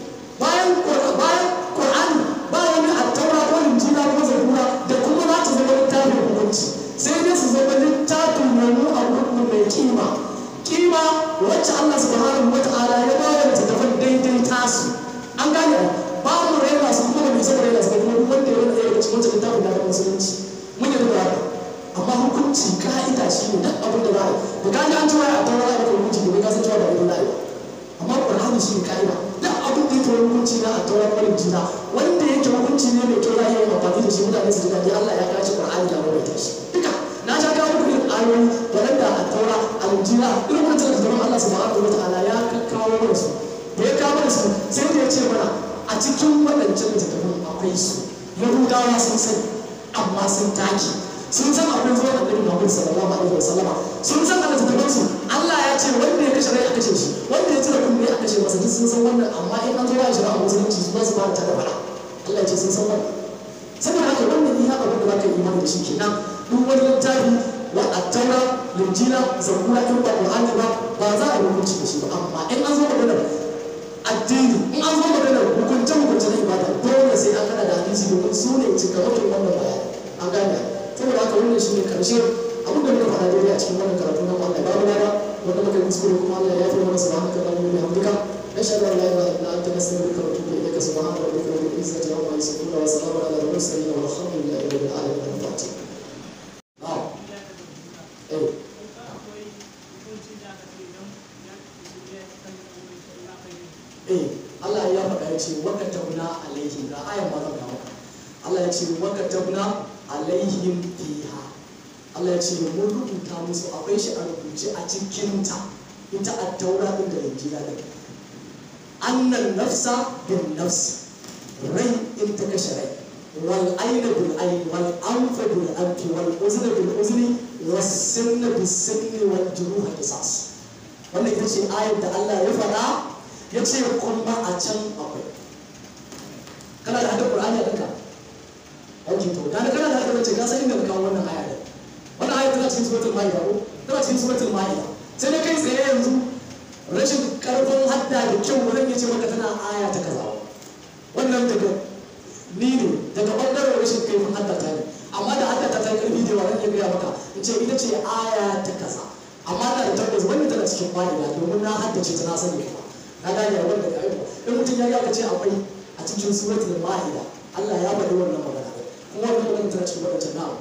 bayan bayan qur'ani ba wani a taura ko injila ko zabura da kuma za ta zama littafin hukunci sai dai su zama littafin wani abu mai kima kima wacce Allah subhanahu wata'ala ya ba wa littattafan daidai tasu an gane ba mu raina su kuma mai saka raina su kuma duk wanda ya rage daga cikin wancan littafin da musulunci mun yi da amma hukunci ka'ida shi ne duk abin da za a yi da kaji an cewa a taura da hukunci domin ka san cewa ba da za a yi amma Qur'ani shi ne ka'ida duk abin da yake hukunci na a taura ko jina wanda yake hukunci ne mai kyau za a yi amfani da shi mutane su ji daɗi Allah ya kaci Qur'ani da mai shi duka na ja kawo muku irin ayoyi waɗanda a taura aljira irin wancan da zaman Allah subhanahu wa ta'ala ya kawo mana su da ya kawo mana su sai da ya ce mana a cikin waɗancan littattafan akwai su yahudawa sun taki sun san abin zuwa annabi Muhammad sallallahu alaihi wasallama sun san Allah ta su Allah ya ce wanda ya kashe rai a kashe shi wanda ya cire kunne a kashe masa duk sun san wannan amma in an zo ya shira a musulunci su ba su fara ta da fara Allah ya ce sun san wannan saboda haka wannan iya abin da za ka yi imani da shi kenan duk wani littafi wa attaura linjila zabura in ba qur'ani ba ba za a yi hukunci da shi ba amma in an zo maganar addini in an zo maganar hukunce hukunce na ibada dole sai an hada da hadisi domin su ne cikamakin wannan bayani an gane saboda haka wannan shi ne karshe abin da muka faɗa daidai a cikin wannan karatu na Allah babu lada wanda muka yi kuskure kuma Allah ya fi mana subhanaka allahumma wa bihamdika nashhadu an la ilaha illa anta nastaghfiruka wa natubu ilayka subhana rabbika rabbil izzati amma yasifun wa salamun ala al mursalin walhamdulillahi rabbil alamin al-fatiha na'am eh eh Allah ya faɗa ya ce waka tabna alaihim ga ayan ma zan kawo Allah ya ce waka tabna alaihim fiha Allah ya ce mun rubuta musu akwai shi a rubuce a cikin ta ita a taura din da injila din annan nafsa bin nafs rai in ta kashe rai wal aina bil ain wal anfa bil anfi wal uzna bil uzni was sinna bis sinni wal juruha qisas wannan ita ce ayar da Allah ya faɗa ya ce kuma a can akwai kana da hadin Qur'ani a kanka ok to da kana da hadin wace ka san inda ka kawo wannan aya din wannan aya tana cikin suratul maida ko tana cikin suratul maida sai da kai tsaye yanzu rashin karfin hadda da kyau wurin ya ce maka tana aya ta kaza wannan daga ni ne daga bangaren rashin kaifin hadda ta ne amma da hadda ta ta karfi da yawa zan iya gaya maka in ce ita ce aya ta kaza amma da tabbas wannan tana cikin maida domin na haddace ta na sani kuma na gane wanda ka aiko in mutum ya ga ce akwai a cikin suratul maida Allah ya faɗi wannan magana kuma wannan magana tana cikin wadancan na'am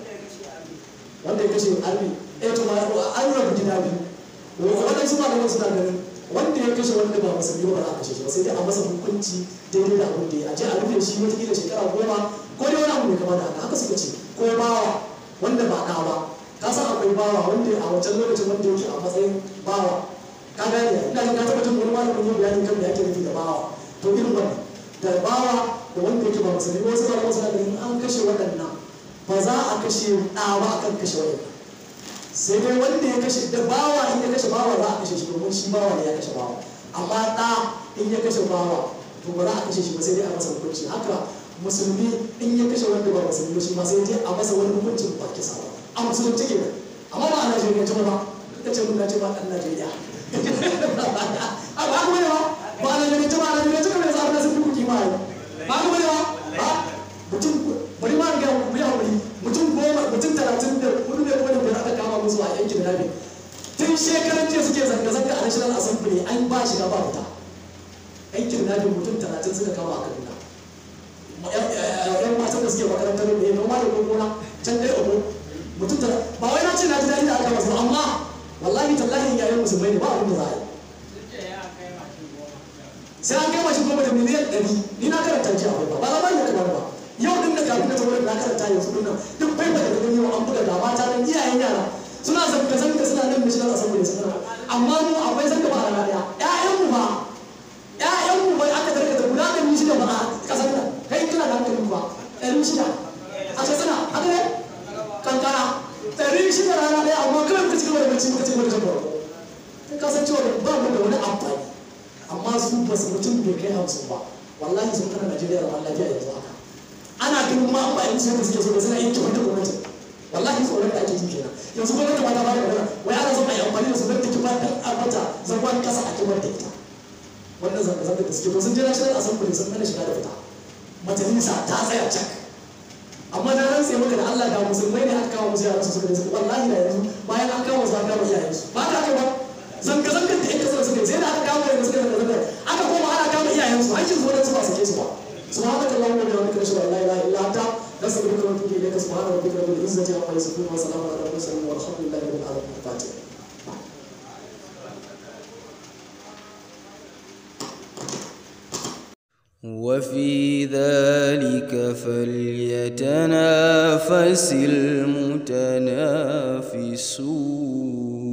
wanda ya kashe arbi eh to an rabu gida biyu wannan su malaman suna ganin wanda ya kashe wanda ba musulmi ba za a kashe shi ba sai dai a masa hukunci daidai da abin da ya je a rufe shi wata shekara goma ko dai wani abu mai kama da haka haka suka ce ko bawa wanda ba ɗa ba ka san akwai bawa wanda a wancan lokacin wanda yake a matsayin bawa ka gane ina jin ka taɓa jin wani malamin yin bayanin kan da ake nufi da bawa to irin wannan da bawa da wanda yake ba musulmi wasu malaman suna ganin an kashe waɗannan ba za a kashe ɗa ba akan kashe waɗannan sai dai wanda ya kashe da bawa in ya kashe bawa za a kashe shi domin shi bawa ne ya kashe bawa amma ɗa in ya kashe bawa to ba za a kashe shi ba sai dai a masa hukunci haka musulmi in ya kashe wanda ba musulmi shi ma sai dai a masa wani hukuncin ba kisa ba a musulunci ke amma ba a najeriya ce ba ka ce mun na ce ba ɗan najeriya a ba ku bane ba ba a najeriya ce ba a najeriya ce kamar yasa abin da sun fi kuki ma ba ku bane ba ba mutum bari ma ga ku ya wuri mutum goma mutum talatin da hudu ne ko da biyar aka kama musu a yankin rabi tun shekaran jiya suke zanga-zanga a national assembly an ba shiga ba fita yankin rabi mutum talatin suka kama a kaduna yan matan da suke makarantar ne noma da gona can dai omo mutum talatin ba wai na ce na ji daɗi da aka masu amma wallahi tallahi yayin musulmai ne ba abin da za a yi sai an kai mashi goma da miliyan ɗari ni na karanta ji akwai ba ba za ba ni kamar ba yau din da kafin da ta wurin na karanta yanzu din nan duk bai ba da gani yau an buga da mata nan iyayen yara suna zanga zanga suna nan da shi na saboda su kana amma mu akwai zanga ba a rana ɗaya ƴaƴan mu ba ƴaƴan mu bai aka tarkata guda ɗari shida ba a ƙasar nan kai kana da hankali ba ɗari shida a kasana haka ne kankara ɗari shida rana ɗaya amma kawai ka ci gaba da bacci ka ci gaba da jan barko kai ka san cewa ba mu da wani amfani amma su ba su mutum bai kai hamsin ba wallahi sun kana Najeriya da lafiya yanzu haka ana ganin ma ba yanzu da suke so da suna yin kyau da gwamnati wallahi tsoron da ake ji kenan yanzu gwamnati ma ta ba da magana wai ana son a yi amfani da su don ta kifa dan a mata zagon kasa a kibar da ita wannan zanga-zanga da suke to sun je national assembly sun hana shiga da fita majalisa ta tsaya cak amma da ran sai maka da Allah da musulmai ne aka kawo musu yaran su suka da suka wallahi da yanzu bayan an kawo su an kawo iyayen su ba ka kai ba zanga-zangar da yan kasar suka yi sai da aka kawo yanzu suka zanga-zangar aka koma ana kama iyayen su hakkin su su ba su ke su ba سبحانك اللهم وبحمدك اشهد ان لا اله الا انت نستغفرك ونتوب اليك سبحان ربك رب العزه عما يصفون وسلام على المرسلين والحمد لله رب العالمين الفاتحه وفي ذلك فليتنافس المتنافسون